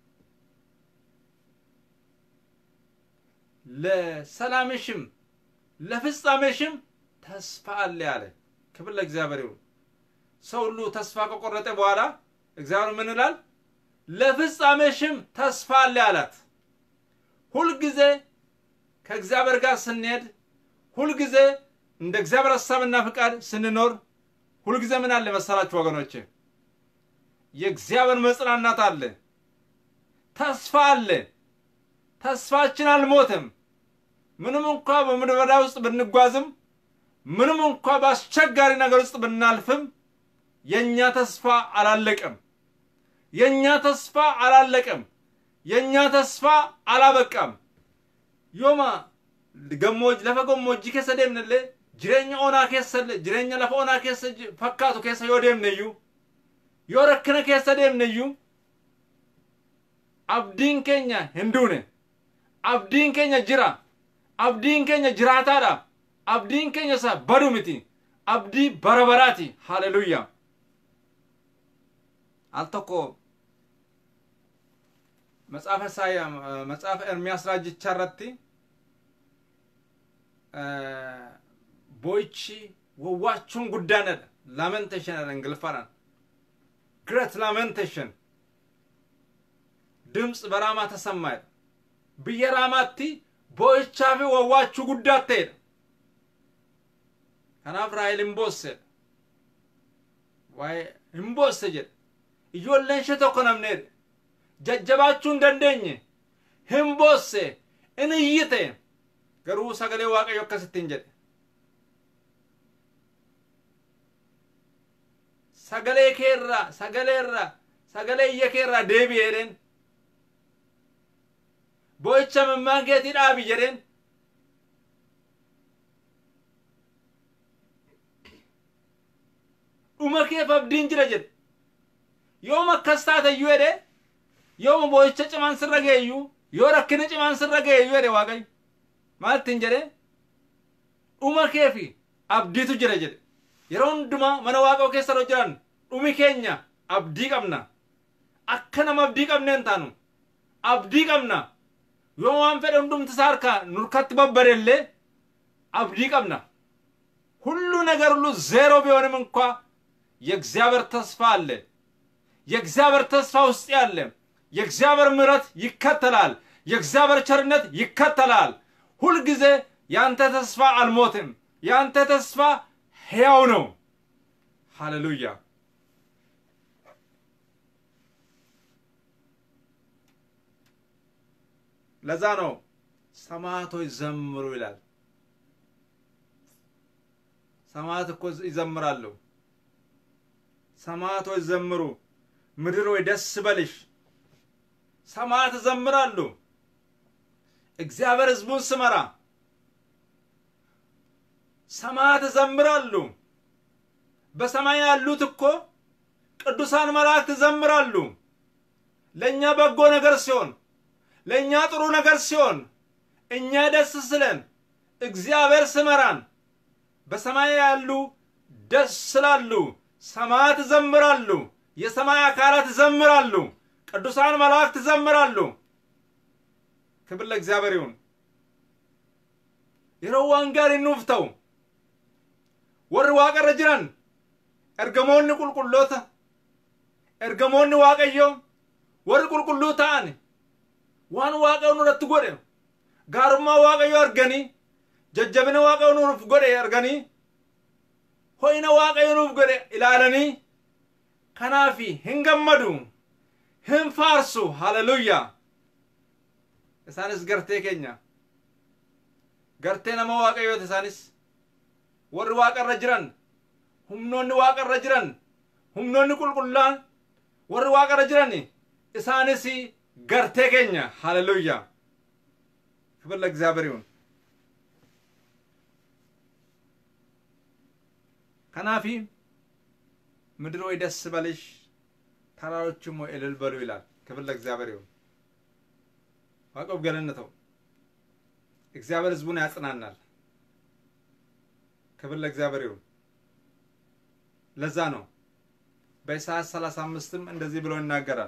ለሰላምሽም ለፍጻሜሽም ተስፋ አለ አለ። ክብር ለእግዚአብሔር ይሁን። ሰው ሁሉ ተስፋ ከቆረጠ በኋላ እግዚአብሔር ምን ይላል? ለፍጻሜሽም ተስፋ አለ አላት። ሁልጊዜ ከእግዚአብሔር ጋር ስንሄድ፣ ሁልጊዜ እንደ እግዚአብሔር ሀሳብና ፍቃድ ስንኖር፣ ሁልጊዜ ምን አለ መሰላችሁ ወገኖቼ? የእግዚአብሔር መጽናናት አለ፣ ተስፋ አለ። ተስፋችን አልሞትም። ምንም እንኳ በምድረ በዳ ውስጥ ብንጓዝም፣ ምንም እንኳ በአስቸጋሪ ነገር ውስጥ ብናልፍም የእኛ ተስፋ አላለቀም። የእኛ ተስፋ አላለቀም። የእኛ ተስፋ አላበቃም። ዮማ ገሞጅ ለፈ ገሞጂ keessa deemnellee jireenya onaa keessallee jireenya lafa onaa keessa fakkaatu keessa yoo deemneyyuu yoo rakkina keessa deemneyyuu abdiin keenya hin duune abdiin keenya jira abdiin keenya jiraataadha abdiin keenya isa badu miti abdii bara baraati haleluya al tokko መጽሐፈ ሳያ መጽሐፈ ኤርሚያስ ራጅቻ irratti boyichi wawwaachuun guddaanadha lamentation jedha ingiliffaadhaan great lamentation ድምፅ በራማ ተሰማ jedha biyya raamaatti boo'ichaa fi wawwaachuu guddaa ta'edha kanaaf raahel hin boossedha waa'ee hin boosse jedhe ijoolleen ishee tokko namneedha jajjabaachuu hin dandeenye hin boosse in iyyite garuu sagalee waaqayyo akkasittiin jedhe sagalee keerraa sagalee irraa sagalee iyya keerraa deebi'e jedheen boo'icha mimmaan keetii dhaabi jedheen dhuma keef abdiin jira jedhe yooma akkas taateyyuu jedhe yooma boo'icha cimaan sirra geeyyuu yoo rakkina cimaan sirra geeyyuu jedhe waaqayyo maaltiin jedhe dhuma keefi abdiitu jira jedhe yeroo hundumaa mana waaqoo keessa yeroo jiran dhumi keenya abdii qabna akka nama abdii qabneen taanu abdii qabna yoo waan fedhe hundumti isaa harkaa nurkatti babbareellee abdii qabna ሁሉ ነገር ሁሉ ዜሮ ቢሆንም እንኳ የእግዚአብሔር ተስፋ አለ የእግዚአብሔር ተስፋ ውስጥ ያለ የእግዚአብሔር ምሕረት ይከተላል የእግዚአብሔር ቸርነት ይከተላል ሁልጊዜ ያንተ ተስፋ አልሞትም ያንተ ተስፋ ሕያው ነው ሃሌሉያ ለዛ ነው ሰማዕቶች ዘምሩ ይላል ሰማዕት እኮ ይዘምራሉ ሰማዕቶች ዘምሩ ምድር ወይ ደስ በልሽ ሰማያት ይዘምራሉ። እግዚአብሔር ሕዝቡን ስመራ ሰማያት ይዘምራሉ። በሰማይ ያሉት እኮ ቅዱሳን መላእክት ይዘምራሉ። ለእኛ በጎ ነገር ሲሆን፣ ለእኛ ጥሩ ነገር ሲሆን፣ እኛ ደስ ስለን፣ እግዚአብሔር ስመራን፣ በሰማይ ያሉ ደስ ስላሉ ሰማያት ይዘምራሉ። የሰማይ አካላት ይዘምራሉ። ቅዱሳን መላእክት ይዘምራሉ። ክብር ለእግዚአብሔር ይሁን። yeroo waan gaariin nuuf ta'u warri waaqarra jiran ergamoonni qulqulloota ergamoonni waaqayyoo warri qulqulluu ta'an waan waaqayyoon irratti godhe gaarummaa waaqayyoo arganii jajjabina waaqayyoo nuuf godhe arganii ho'ina waaqayyoo nuuf godhe ilaalanii kanaafi hin gammadu hin faarsu haleluuyaa isaanis gartee keenya gartee nama waaqayyooti isaanis warri waaqarra jiran humnoonni waaqarra jiran humnoonni qulqullaan warri waaqarra jiran isaanis gartee keenya haleluuyaa ክብር ለእግዚአብሔር ይሁን ከናፊ ምድር ወይ ደስ በልሽ ተራሮችም ወይ እልል በሉ ይላል ክብር ለእግዚአብሔር ይሁን ዋቀብ ገለነተው እግዚአብሔር ህዝቡን ያጽናናል ክብር ለእግዚአብሔር ይሁን ለዛ ነው በኢሳያስ ሰላሳ አምስትም እንደዚህ ብሎ ይናገራል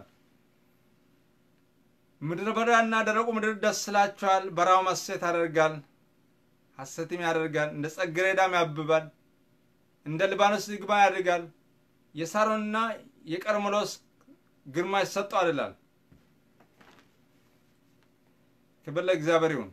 ምድረ በዳና ደረቁ ምድር ደስ ይላቸዋል በራው ሐሴት ያደርጋል ሐሴትም ያደርጋል እንደ ጽጌረዳም ያብባል እንደ ሊባኖስ ዝግባ ያድጋል የሳሮንና የቀርሜሎስ ግርማ ይሰጠዋል ይላል ክብር ለእግዚአብሔር ይሁን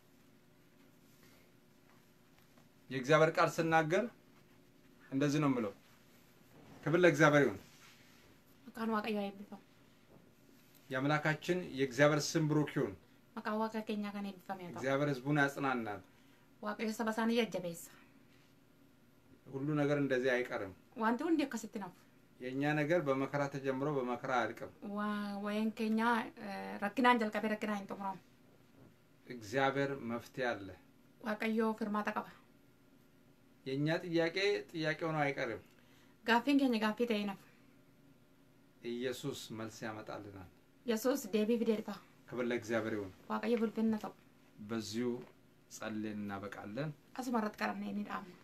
የእግዚአብሔር ቃል ስናገር እንደዚህ ነው የምለው ክብር ለእግዚአብሔር ይሁን maqaan waaqayyoo eebbifamu የአምላካችን የእግዚአብሔር ስም ብሩክ ይሁን maqaan waaqa keenyaa kan eebbifame haa ta'u እግዚአብሔር ህዝቡን ያጽናናል waaqayyo saba isaanii jajjabeessa ሁሉ ነገር እንደዚህ አይቀርም wanti hundi akkasitti nafu የእኛ ነገር በመከራ ተጀምሮ በመከራ አያልቅም Waa- wayeen keenya eh, rakkinaan jalqabee rakkinaan hin xumuramu እግዚአብሔር መፍትሄ አለ waaqayyoo firmaata qaba የእኛ ጥያቄ ጥያቄ ሆኖ አይቀርም gaaffiin keenya gaaffii ta'ee nafu ኢየሱስ መልስ ያመጣልናል yesus deebii fidee dhufa ክብር ለእግዚአብሔር ይሁን waaqayyo bulfinna ta'u በዚሁ ጸልየን እናበቃለን asuma irratti qaramnee ni dhaabna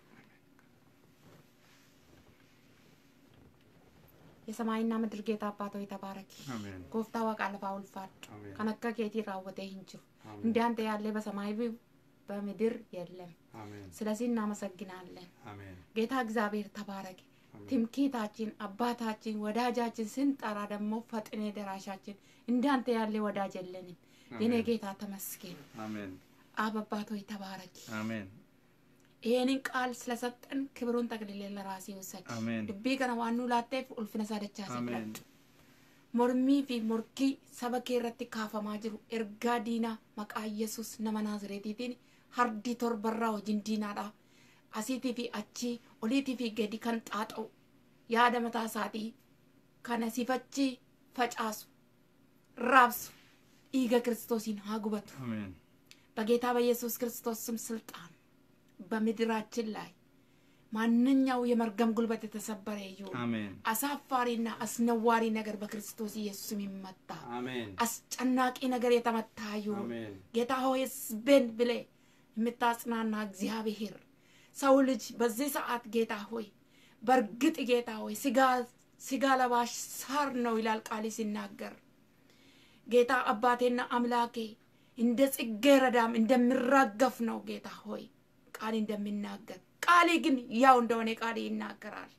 የሰማይና ምድር ጌታ አባት ሆይ ተባረኪ አሜን ጎፍታ ዋቃ ለፋ ውልፋድ አሜን kan akka keetii raawwatee hin jiru አሜን እንደ አንተ ያለ በሰማይ ብ- በምድር የለም አሜን ስለዚህ እናመሰግናለን አሜን ጌታ እግዚአብሔር ተባረክ አሜን ትምክህታችን አባታችን ወዳጃችን ስንጠራ ደግሞ ፈጥኔ ደራሻችን እንዳንተ ያለ ወዳጅ የለንም የኔ አሜን ጌታ ተመስገን አሜን አብ አባት ሆይ ተባረክ አሜን ይህንን ቃል ስለሰጠን ክብሩን ጠቅልሌ ለራሴ ውሰድ አሜን ድቤ ከነ ዋኑ ላቴፍ ኡልፍነ ሳደቻ አሜን mormii fi morkii saba kee irratti kaafamaa jiru ergaa diinaa maqaa yesus nama naazireetiitiin hardii torbarraa wajjin diinaadha asiitii fi achii oliitii fi gadi kan xaaxa'u yaada mataa isaatii kana sifachi facaasu raabsu dhiiga kiristoosiin haa gubatu አሜን በጌታ በኢየሱስ ክርስቶስ ስም ስልጣን በምድራችን ላይ ማንኛው የመርገም ጉልበት የተሰበረ ይሁን አሜን አሳፋሪና አስነዋሪ ነገር በክርስቶስ ኢየሱስም ይመታ አሜን አስጨናቂ ነገር የተመታ ይሁን አሜን ጌታ ሆይ ህዝብን ብለ የምታጽናና እግዚአብሔር ሰው ልጅ በዚህ ሰዓት ጌታ ሆይ በእርግጥ ጌታ ሆይ ስጋ ስጋ ለባሽ ሳር ነው ይላል ቃል ሲናገር ጌታ አባቴና አምላኬ እንደ ጽጌ ረዳም እንደሚራገፍ ነው ጌታ ሆይ ቃል እንደሚናገር ቃሌ ግን ያው እንደሆነ ቃሌ ይናገራል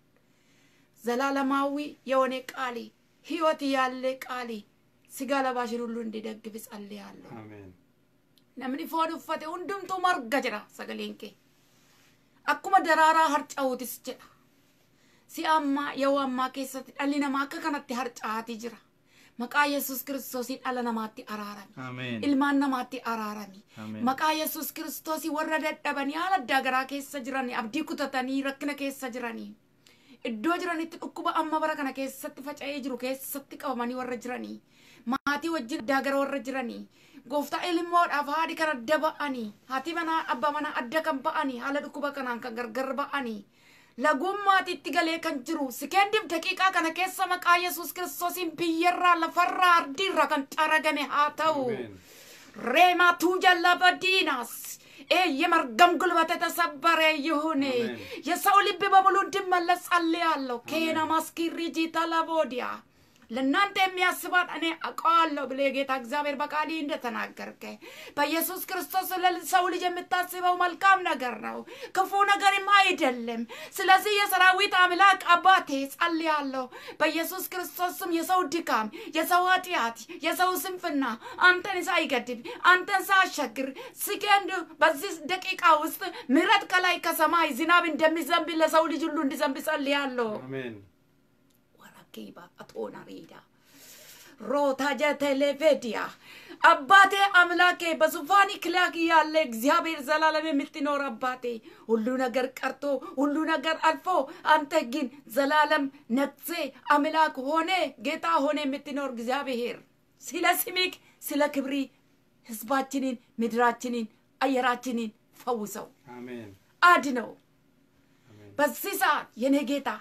ዘላለማዊ የሆነ ቃሌ ህይወት ያለ ቃሌ ስጋ ለባሽን ሁሉ እንዲደግፍ ጸልያለሁ አሜን namni foon uffate hundumtuu marga jedha sagaleen kee akkuma daraaraa harca'uutis jedha si'a ammaa yeroo ammaa keessatti dhalli namaa akka kanatti harca'aatii jira maqaa yesus kiristoosiin dhala namaatti araarami አሜን ilmaan namaatti araarami አሜን maqaa yesus kiristoosii warra dadhabanii haala addaa garaa keessa jiranii abdii kutatanii rakkina keessa jiranii iddoo jiranitti dhukkuba amma bara kana keessatti faca'ee jiru keessatti qabamanii warra jiranii maatii wajjin addaa gara warra jiranii gooftaa ilmoodhaaf haadhi kan adda ba'anii haati manaa abbaa manaa adda kan ba'anii haala dhukkuba kanaan kan gargar ba'anii lagummaatiitti galee kan jiru sikendiif daqiiqaa kana keessa maqaa yesus kiristoosiin biyyarraa lafarraa ardiirraa kan xaragame haa ta'u reematuu jallaba diinas የመርገም ጉልበት የተሰበረ ይሁን። የሰው ልብ በሙሉ እንዲመለስ ጸልያለሁ። ኬና ማስኪሪጂ ተለቦዲያ ለእናንተ የሚያስባት እኔ አውቀዋለሁ ብለ ጌታ እግዚአብሔር በቃሊ እንደተናገርከ በኢየሱስ ክርስቶስ ለሰው ልጅ የምታስበው መልካም ነገር ነው፣ ክፉ ነገርም አይደለም። ስለዚህ የሰራዊት አምላክ አባቴ ጸልያለሁ በኢየሱስ ክርስቶስም የሰው ድካም፣ የሰው ኃጢአት፣ የሰው ስንፍና አንተን ሳይገድብ አንተን ሳያሻግር ሲገንድ በዚህ ደቂቃ ውስጥ ምሕረት ከላይ ከሰማይ ዝናብ እንደሚዘንብ ለሰው ልጅ ሁሉ እንዲዘንብ ጸልያለሁ። አሜን ኬባ አቶና ሬዳ ሮታ ጀቴሌቬዲያ አባቴ አምላኬ በዙፋን ክላክ ያለ እግዚአብሔር ዘላለም የምትኖር አባቴ ሁሉ ነገር ቀርቶ ሁሉ ነገር አልፎ አንተ ግን ዘላለም ነግሴ አምላክ ሆነ ጌታ ሆነ የምትኖር እግዚአብሔር ስለ ስሚክ ስለ ክብሪ ህዝባችንን ምድራችንን አየራችንን ፈውሰው አሜን አድነው በዚህ ሰዓት የኔ ጌታ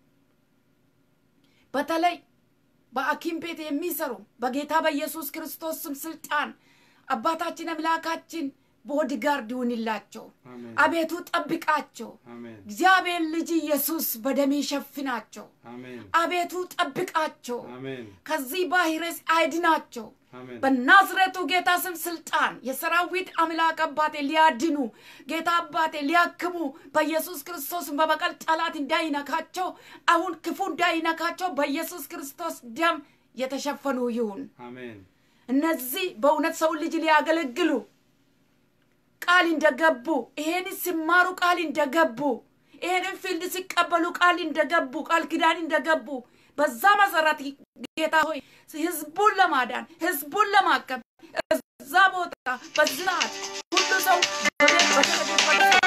በተለይ በአኪም ቤት የሚሰሩ በጌታ በኢየሱስ ክርስቶስ ስም ስልጣን አባታችን አምላካችን ቦዲጋርድ ይሁንላቸው። አሜን አቤቱ ጠብቃቸው። አሜን እግዚአብሔር ልጅ ኢየሱስ በደሜ ሸፍናቸው። አሜን አቤቱ ጠብቃቸው። አሜን ከዚህ ቫይረስ አይድናቸው። አሜን በናዝሬቱ ጌታ ስም ስልጣን የሰራዊት አምላክ አባቴ ሊያድኑ ጌታ አባቴ ሊያክሙ በኢየሱስ ክርስቶስ በበቀል ጠላት እንዳይነካቸው አሁን ክፉ እንዳይነካቸው በኢየሱስ ክርስቶስ ደም የተሸፈኑ ይሁን። አሜን እነዚህ በእውነት ሰው ልጅ ሊያገለግሉ ቃል እንደገቡ ይሄን ሲማሩ ቃል እንደገቡ ይሄንን ፊልድ ሲቀበሉ ቃል እንደገቡ ቃል ኪዳን እንደገቡ በዛ መሰረት ጌታ ሆይ ህዝቡን ለማዳን ህዝቡን ለማቀብ እዛ ቦታ በዝናት ሁሉ ሰው ወደ-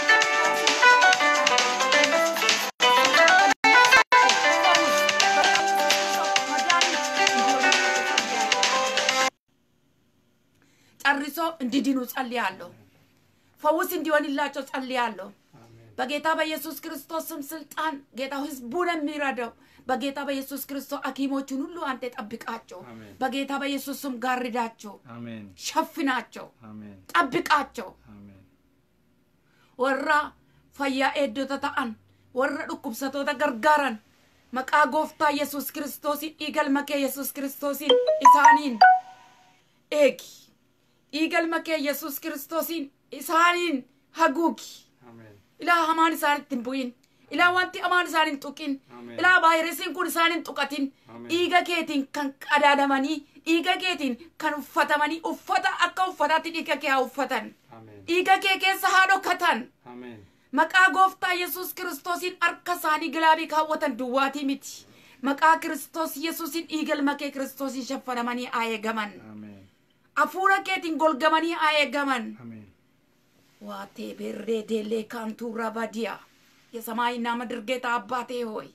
ጨርሶ እንዲድኑ ጸልያለሁ። ፈውስ እንዲሆንላቸው ጸልያለሁ። አሜን በጌታ በኢየሱስ ክርስቶስ ስም ስልጣን ጌታ ህዝቡን የሚረዳው በጌታ በኢየሱስ ክርስቶስ ሐኪሞቹን ሁሉ አንተ ጠብቃቸው። አሜን። በጌታ በኢየሱስ ስም ጋርዳቸው፣ አሜን ሸፍናቸው፣ አሜን ጠብቃቸው። አሜን ወራ ፈያ ኤዶተ ta'an warra dhukkubsatoota gargaaran maqaa gooftaa yesus kiristoosiin dhiigalma kee yesus kiristoosiin isaaniin eegi dhiigalma kee yesus kiristoosiin isaaniin haguugi አሜን ilaa hamaan isaanitti hin bu'in ilaa wanti hamaan isaan hin tuqin Ameen. ilaa vaayirasiin kun isaan hin tuqatin Ameen. dhiiga keetiin kan qadaadamanii dhiiga keetiin kan uffatamanii uffata akka uffataatti dhiiga kee haa uffatan አሜን dhiiga kee keessa haa dhokatan አሜን maqaa gooftaa yesus kiristoosiin harka isaanii gilaabii kaawwatan duwwaatii miti maqaa kiristoos yesuusiin dhiigalma kee kiristoosiin shaffanamanii haa eegaman አሜን hafuura keetiin golgamanii haa eegaman አሜን ዋቴ ቤሬ ዴሌ ካንቱ ረባዲያ የሰማይና ምድር ጌታ አባቴ ሆይ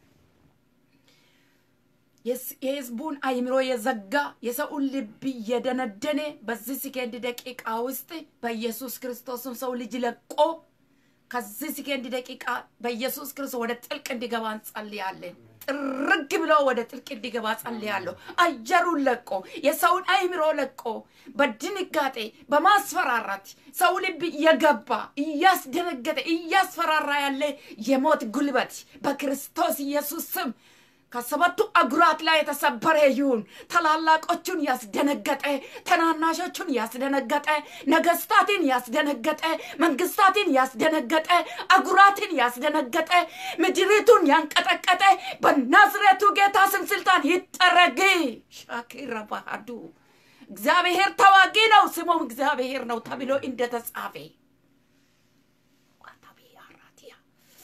የስ- የህዝቡን አይምሮ የዘጋ የሰውን ልብ እየደነደነ በዚህ ሰከንድ ደቂቃ ውስጥ በኢየሱስ ክርስቶስም ሰው ልጅ ለቆ ከዚህ ሰከንድ ደቂቃ በኢየሱስ ክርስቶስ ወደ ጥልቅ እንዲገባ እንጸልያለን። ጥርግ ብሎ ወደ ጥልቅ እንዲገባ ጸልያለሁ። አየሩን ለቆ የሰውን አይምሮ ለቆ በድንጋጤ በማስፈራራት ሰው ልብ እየገባ እያስደነገጠ እያስፈራራ ያለ የሞት ጉልበት በክርስቶስ ኢየሱስ ስም ከሰባቱ አጉራት ላይ የተሰበረ ይሁን። ታላላቆቹን ያስደነገጠ፣ ተናናሾቹን ያስደነገጠ፣ ነገስታትን ያስደነገጠ፣ መንግስታትን ያስደነገጠ፣ አጉራትን ያስደነገጠ፣ ምድሪቱን ያንቀጠቀጠ በናዝሬቱ ጌታ ስም ስልጣን ይጠረግ። ሻኪራ ባህዱ እግዚአብሔር ተዋጊ ነው፣ ስሙም እግዚአብሔር ነው ተብሎ እንደተጻፈ ዋታቢ አራቲያ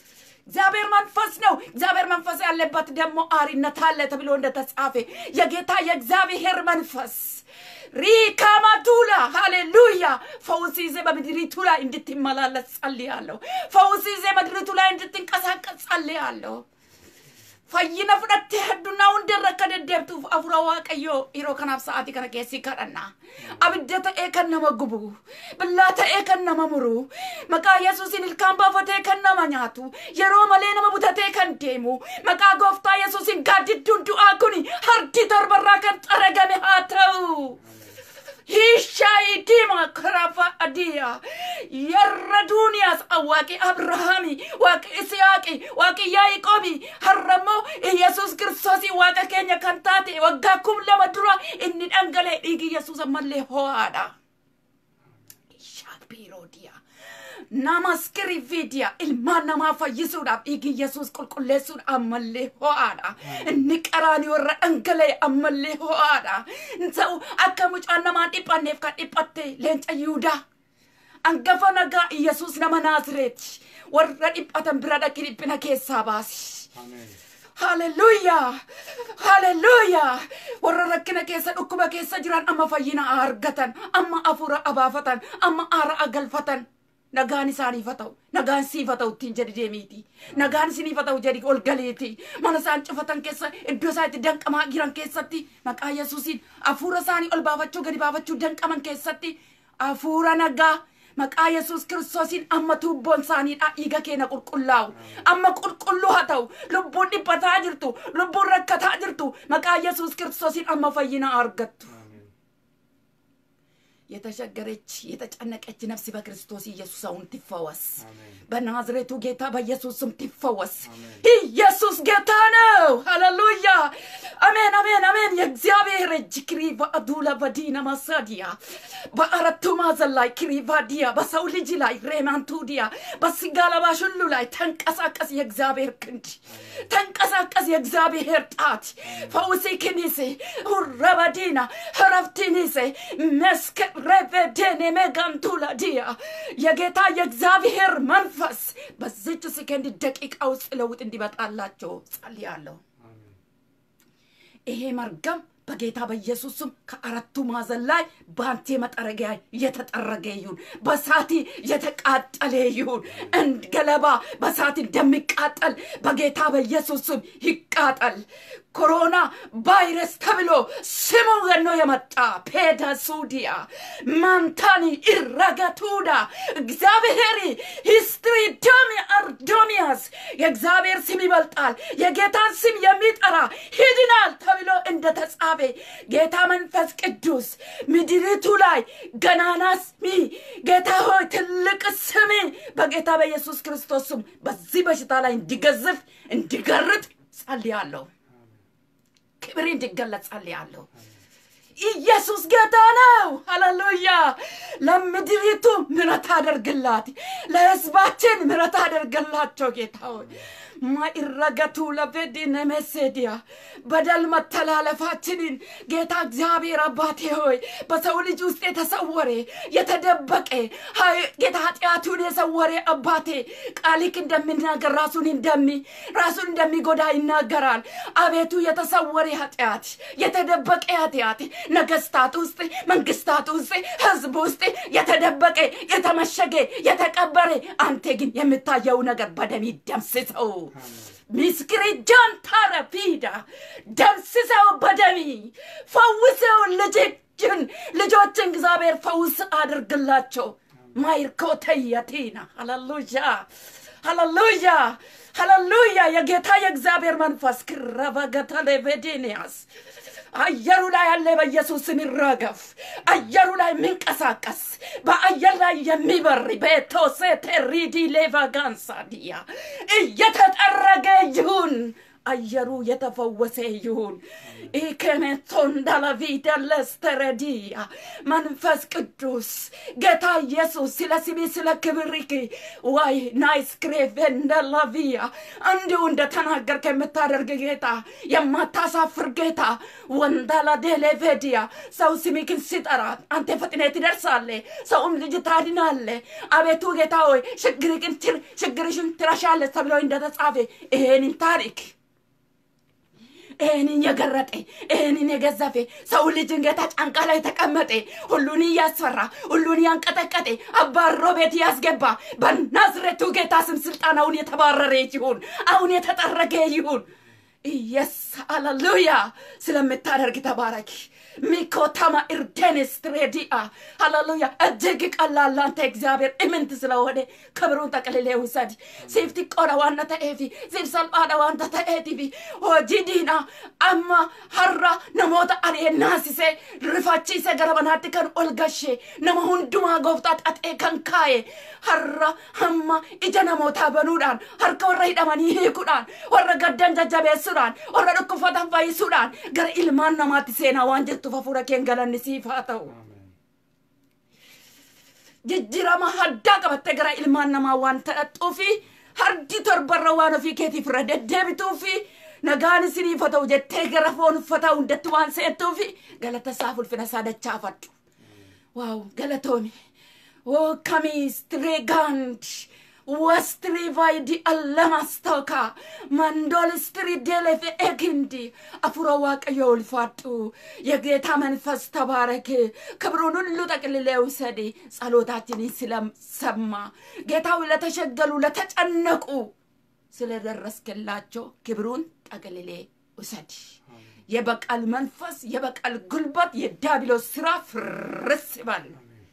እግዚአብሔር መንፈስ ነው። እግዚአብሔር መንፈስ ያለበት ደግሞ አሪነት አለ ተብሎ እንደተጻፈ የጌታ የእግዚአብሔር መንፈስ ሪካማቱላ ሃሌሉያ ፈውስ ይዜ በምድሪቱ ላይ እንድትመላለስ ጸልያለሁ። ፈውስ ይዜ ምድሪቱ ላይ እንድትንቀሳቀስ ጸልያለሁ። fayyina fudhattee addunyaa hundarra akka deddeebituuf afura waaqayyoo yeroo kanaaf sa'aatii kana keessi kadhanna abidda ta'ee kan nama gubu billaa ta'ee kan nama muru maqaa yesuusin ilkaan baafatee kan nama nyaatu yeroo malee nama butatee kan deemu maqaa gooftaa yesuusin gaaddidduun du'aa kun harki torbarraa kan xaragame haa ta'u. hiishaayidiima karafa adiya yarra duuniyaas waaqi abrahaami waaqi isiyaaqi waaqi yaaqoobi harrammoo yesus kiristoosii waaqa keenya kan taate waggaa kum lama dura inni dhangalee dhiigi yesus ammallee ho'aadha shaakbiiroodiya nama skiriviidiya ilmaan namaa fayyisuudhaaf dhiigi yesus qulqulleessuudha ammallee ho'aadha inni qaraanii warra dhangalee ammallee ho'aadha ta'u akka mucaan namaan dhiphanneef kan dhiphatte leenca yihudaa angafa nagaa yesus nama naazreeti warra dhiphatan bira dhaqi dhiphina keessaa baasi Haleluuyaa! Haleluuyaa! Warra rakkina keessa dhukkuba keessa jiran amma fayyina argatan, amma afuura abaafatan, amma aara agalfatan. Nagaan isaaniif haa ta'u, nagaan siif haa ta'u ittiin jedhi deemiiti. Nagaan isiniif haa ta'u jedhi ol galeeti. Mana isaan cufatan keessa iddoo isaan itti danqamaa jiran keessatti maqaa Yesuusiin hafuura isaanii ol baafachuu gadi baafachuu danqaman keessatti hafuura nagaa maqaa yesus kiristoosiin amma tuubboon isaaniidha dhiiga keenya qulqullaa'u amma qulqulluu haa ta'u lubbuun dhiphataa jirtu lubbuun rakkataa jirtu maqaa yesus kiristoosiin amma fayyina argattu የተሸገረች የተጨነቀች ነፍስ በክርስቶስ ኢየሱስ አሁን ትፈወስ። በናዝሬቱ ጌታ በኢየሱስ ስም ትፈወስ። ኢየሱስ ጌታ ነው። ሃሌሉያ! አሜን፣ አሜን፣ አሜን። የእግዚአብሔር እጅ ክሪቫ አዱላ በዲና ማሳዲያ በአራቱ ማዕዘን ላይ ክሪቫዲያ በሰው ልጅ ላይ ሬማንቱዲያ በስጋ ለባሽ ሁሉ ላይ ተንቀሳቀስ። የእግዚአብሔር ክንድ ተንቀሳቀስ። የእግዚአብሔር ጣት ፈውሲ ክኒሴ ሁረበዲና ረፍቲኒሴ መስከ ረቨዴኔ ሜጋንቱላ ዲያ የጌታ የእግዚአብሔር መንፈስ በዚች ሰከንድ ደቂቃ ውስጥ ለውጥ እንዲመጣላቸው ጸልያለሁ። ይሄ መርገም በጌታ በኢየሱስ ስም ከአራቱ ማዕዘን ላይ በአንቴ መጠረጊያ የተጠረገ ይሁን፣ በሳት የተቃጠለ ይሁን። እንድ ገለባ በሳት እንደሚቃጠል በጌታ በኢየሱስ ስም ይቃጠል። ኮሮና ቫይረስ ተብሎ ስሙ ገኖ የመጣ ፔዳሱዲያ ማንታኒ ኢረገቱዳ እግዚአብሔር ሂስትሪ ዶሚ አርዶሚያስ የእግዚአብሔር ስም ይበልጣል፣ የጌታን ስም የሚጠራ ሂድናል ተብሎ እንደተጻፈ ጌታ መንፈስ ቅዱስ ምድሪቱ ላይ ገናና ስሚ ጌታ ሆይ ትልቅ ስሚ በጌታ በኢየሱስ ክርስቶስ ስም በዚህ በሽታ ላይ እንዲገዝፍ እንዲገርጥ ጸልያለሁ። ክብር እንዲገለጽ ጸልያለሁ። ኢየሱስ ጌታ ነው። ሃሌሉያ! ለምድሪቱ ምሕረት አደርግላት፣ ለሕዝባችን ምሕረት አደርግላቸው ጌታ ሆይ ማይረገቱ ለፌዲነ መሴዲያ በደል መተላለፋችንን ጌታ እግዚአብሔር አባቴ ሆይ በሰው ልጅ ውስጥ የተሰወረ የተደበቀ ጌታ ኃጢአቱን የሰወረ አባቴ ቃሊክ እንደሚናገር ራሱን እንደሚ ራሱን እንደሚጎዳ ይናገራል። አቤቱ የተሰወረ ኃጢአት የተደበቀ ኃጢአት ነገስታት ውስጥ መንግስታት ውስጥ ህዝብ ውስጥ የተደበቀ የተመሸገ የተቀበረ አንተ ግን የምታየው ነገር በደም ደምስሰው ምስክሪጃን ታረፊዳ ደምስሰው በደሚ ፈውሰው ልጅን ልጆችን እግዚአብሔር ፈውስ አድርግላቸው ማይርኮተየቲና ሃሌሉያ ሃሌሉያ ሃሌሉያ የጌታ የእግዚአብሔር መንፈስ ክረበገተሌቬዴንያስ አየሩ ላይ ያለ በኢየሱስ ስም ይረገፍ። አየሩ ላይ የሚንቀሳቀስ በአየር ላይ የሚበር ቤቶሴ ቴሪዲ ሌቫጋንሳ ዲያ እየተጠረገ ይሁን። አየሩ የተፈወሰ ይሁን። ኢከሜቶን ዳላቪደ ለስተረዲያ መንፈስ ቅዱስ ጌታ ኢየሱስ ስለ ስሚ ስለ ክብሪክ ዋይ ናይስክሬቭ እንደላቪያ እንዲሁ እንደተናገርከ የምታደርግ ጌታ የማታሳፍር ጌታ ወንዳላ ዴሌቬዲያ ሰው ስሚክን ሲጠራ አንተ ፈጥነ ትደርሳለ፣ ሰውም ልጅ ታድናለ። አቤቱ ጌታ ሆይ ችግርሽን ችግርሽን ትረሻለች ተብሎ እንደተጻፈ ይሄንን ታሪክ ይህንን የገረጠ ይህንን የገዘፈ ሰው ልጅን ጌታ ጫንቃ ላይ ተቀመጠ፣ ሁሉን እያስፈራ ሁሉን ያንቀጠቀጠ አባሮ ቤት ያስገባ በናዝሬቱ ጌታ ስም ስልጣን አሁን የተባረረ ይሁን፣ አሁን የተጠረገ ይሁን። ኢየስ ሃሌሉያ። ስለምታደርግ ተባረክ። ሚኮታማ ኢርዴንስ ትሬዲአ ሃሌሉያ። እጅግ ቀላል አንተ እግዚአብሔር እምንት ስለሆነ ክብሩን ጠቅልሌ ውሰድ። ሲፍ xiqqoodha waanta ta'eefi siif salphaadha waanta ta'eetifi hojii diinaa amma har'a namoota ari'ee naasisee rifachiisee gara manaatti kan ol gashee nama hundumaa gooftaa xaxee kan kaa'e har'a hamma ija namootaa banuudhaan harka warra hidhamanii hiikuudhaan warra gaddan jajjabeessuudhaan warra dhukkubsatan fayyisuudhaan gara ilmaan namaatti seenaa waan jirtu hafuura keen galanni siif haa ta'u. jijjiirama haddaa qabattee gara ilmaan namaa waan ta'attuufi hardi torbarra waan ofii keetiif irra deddeebituufi nagaan isiniif haa ta'u jettee gara foon uffataa hundatti waan seettuufi galata isaa ulfina isaa dachaafadhu. waaw galatoomi oo kamiistireegaand wastirivaayidi allamaastooka mandoolistirideelefe egindi አፉሮ waaqayዮ ulfaadhu የጌታ መንፈስ ተባረክ ክብሩን ሁሉ ጠቅልለ ውሰድ ጸሎታችንን ስለሰማ ጌታው ለተሸገሉ ለተጨነቁ ስለደረስክላቸው ክብሩን ጠቅልሌ ውሰድ የበቀል መንፈስ የበቀል ጉልበት የዳቢሎስ ስራ ፍርስ ይበል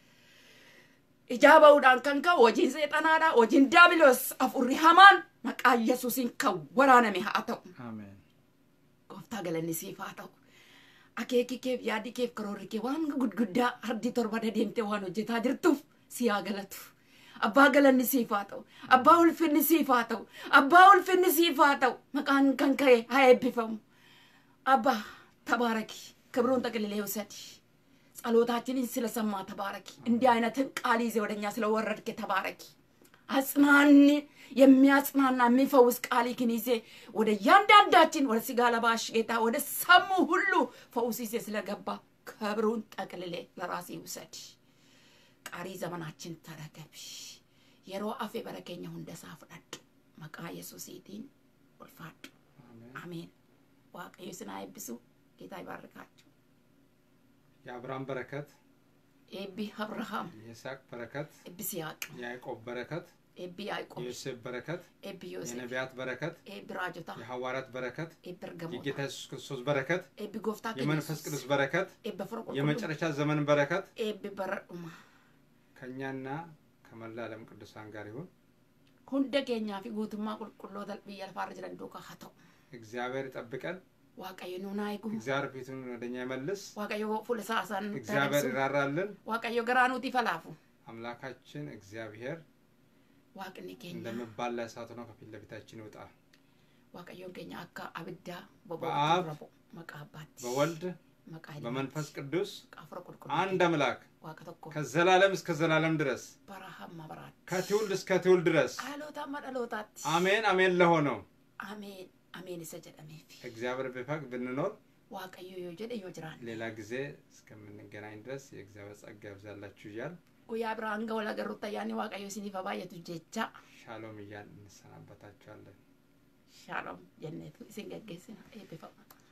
ijaabaudhaan kan ka'u hojiin seexanaadha hojiin daabiloos afurri hamaan maqaa yesuusiin kan waraaname haa ta'u አሜን gooftaa galanni siif haa ta'u akeeki keef yaadi keef karoorri kee waan gudguddaa hardi torba deemtee waan hojjetaa jirtuuf si haa galatu abbaa galanni siif haa ta'u abbaa ulfinni siif haa ta'u abbaa ulfinni siif haa ta'u maqaan kan ka'e haa eebbifamu abbaa tabaaraki ክብሩን ጠቅልሌ ውሰድ ጸሎታችንን ስለሰማ ተባረኪ። እንዲህ አይነትን ቃል ይዜ ወደኛ ስለወረድክ ተባረኪ። አጽናን የሚያጽናና የሚፈውስ ቃልህን ይዜ ወደ እያንዳንዳችን ወደ ስጋ ለባሽ ጌታ ወደ ሰሙ ሁሉ ፈውስ ይዜ ስለገባ ክብሩን ጠቅልሌ ለራሴ ውሰድ። ቀሪ ዘመናችን ተረከብ። የሮ አፌ በረከኛ ሁንደሳ ፍዳድ መቃ ኢየሱሲቲን ወልፋድ አሜን። ዋቀዩ ስና አይብሱ ጌታ ይባርካቸው። የአብርሃም በረከት ኤቢ አብርሃም የይስሐቅ በረከት ኤቢ ሲያቅ የያዕቆብ በረከት ኤቢ ያዕቆብ የዮሴፍ በረከት ኤቢ ዮሴፍ የነቢያት በረከት ኤቢ ራጆታ የሐዋርያት በረከት ኤቢ እርገሞታ የጌታ ኢየሱስ ክርስቶስ በረከት ኤቢ ጎፍታ የመንፈስ ቅዱስ በረከት ኤቢ ፍረ ቁልቁሉ የመጨረሻ ዘመን በረከት ኤቢ በረዱማ ከእኛና ከመላ ዓለም ቅዱሳን ጋር ይሁን። ሁንደ ኬኛ ፊ ጉቱማ ቁልቁሎተ ብየ ለፋር ጅረን ዱካ ሀተው እግዚአብሔር ይጠብቀን። ዋቀዮ ኑና ይጉ እግዚአብሔር ፊቱን ወደኛ ይመልስ። ዋቀዮ ፉልሳሳን እግዚአብሔር ይራራልን። ዋቀዮ ገራኑቲ ፈላፉ አምላካችን እግዚአብሔር ዋቅኒ ኬኛ እንደሚባላ እሳት ሆኖ ከፊት ለፊታችን ይውጣ። ዋቀዮን ኬኛ አካ አብዳ በአብ በቦ መቃ አባት በወልድ መቃ በመንፈስ ቅዱስ ቃፍረ ቁልቁሉ አንድ አምላክ ዋቀ ተኮ ከዘላለም እስከ ዘላለም ድረስ በረሃማ በራት ከትውልድ እስከ ትውልድ ድረስ ሀሎታማ dhalotaatti አሜን አሜን ለሆነው ameen ameen isa jedhameef እግዚአብሔር ቢፈቅድ ብንኖር waaqayyo yoo jedhe yoo jiraanne ሌላ ጊዜ እስከምንገናኝ ድረስ የእግዚአብሔር ጸጋ ይብዛላችሁ እያል guyyaa biraa hanga wal agarruutti ayyaanni waaqayyo isiniif haa baay'atu jecha ሻሎም እያል እንሰናበታችኋለን። shaalom jenneetu isin geggeessina eebbifamaa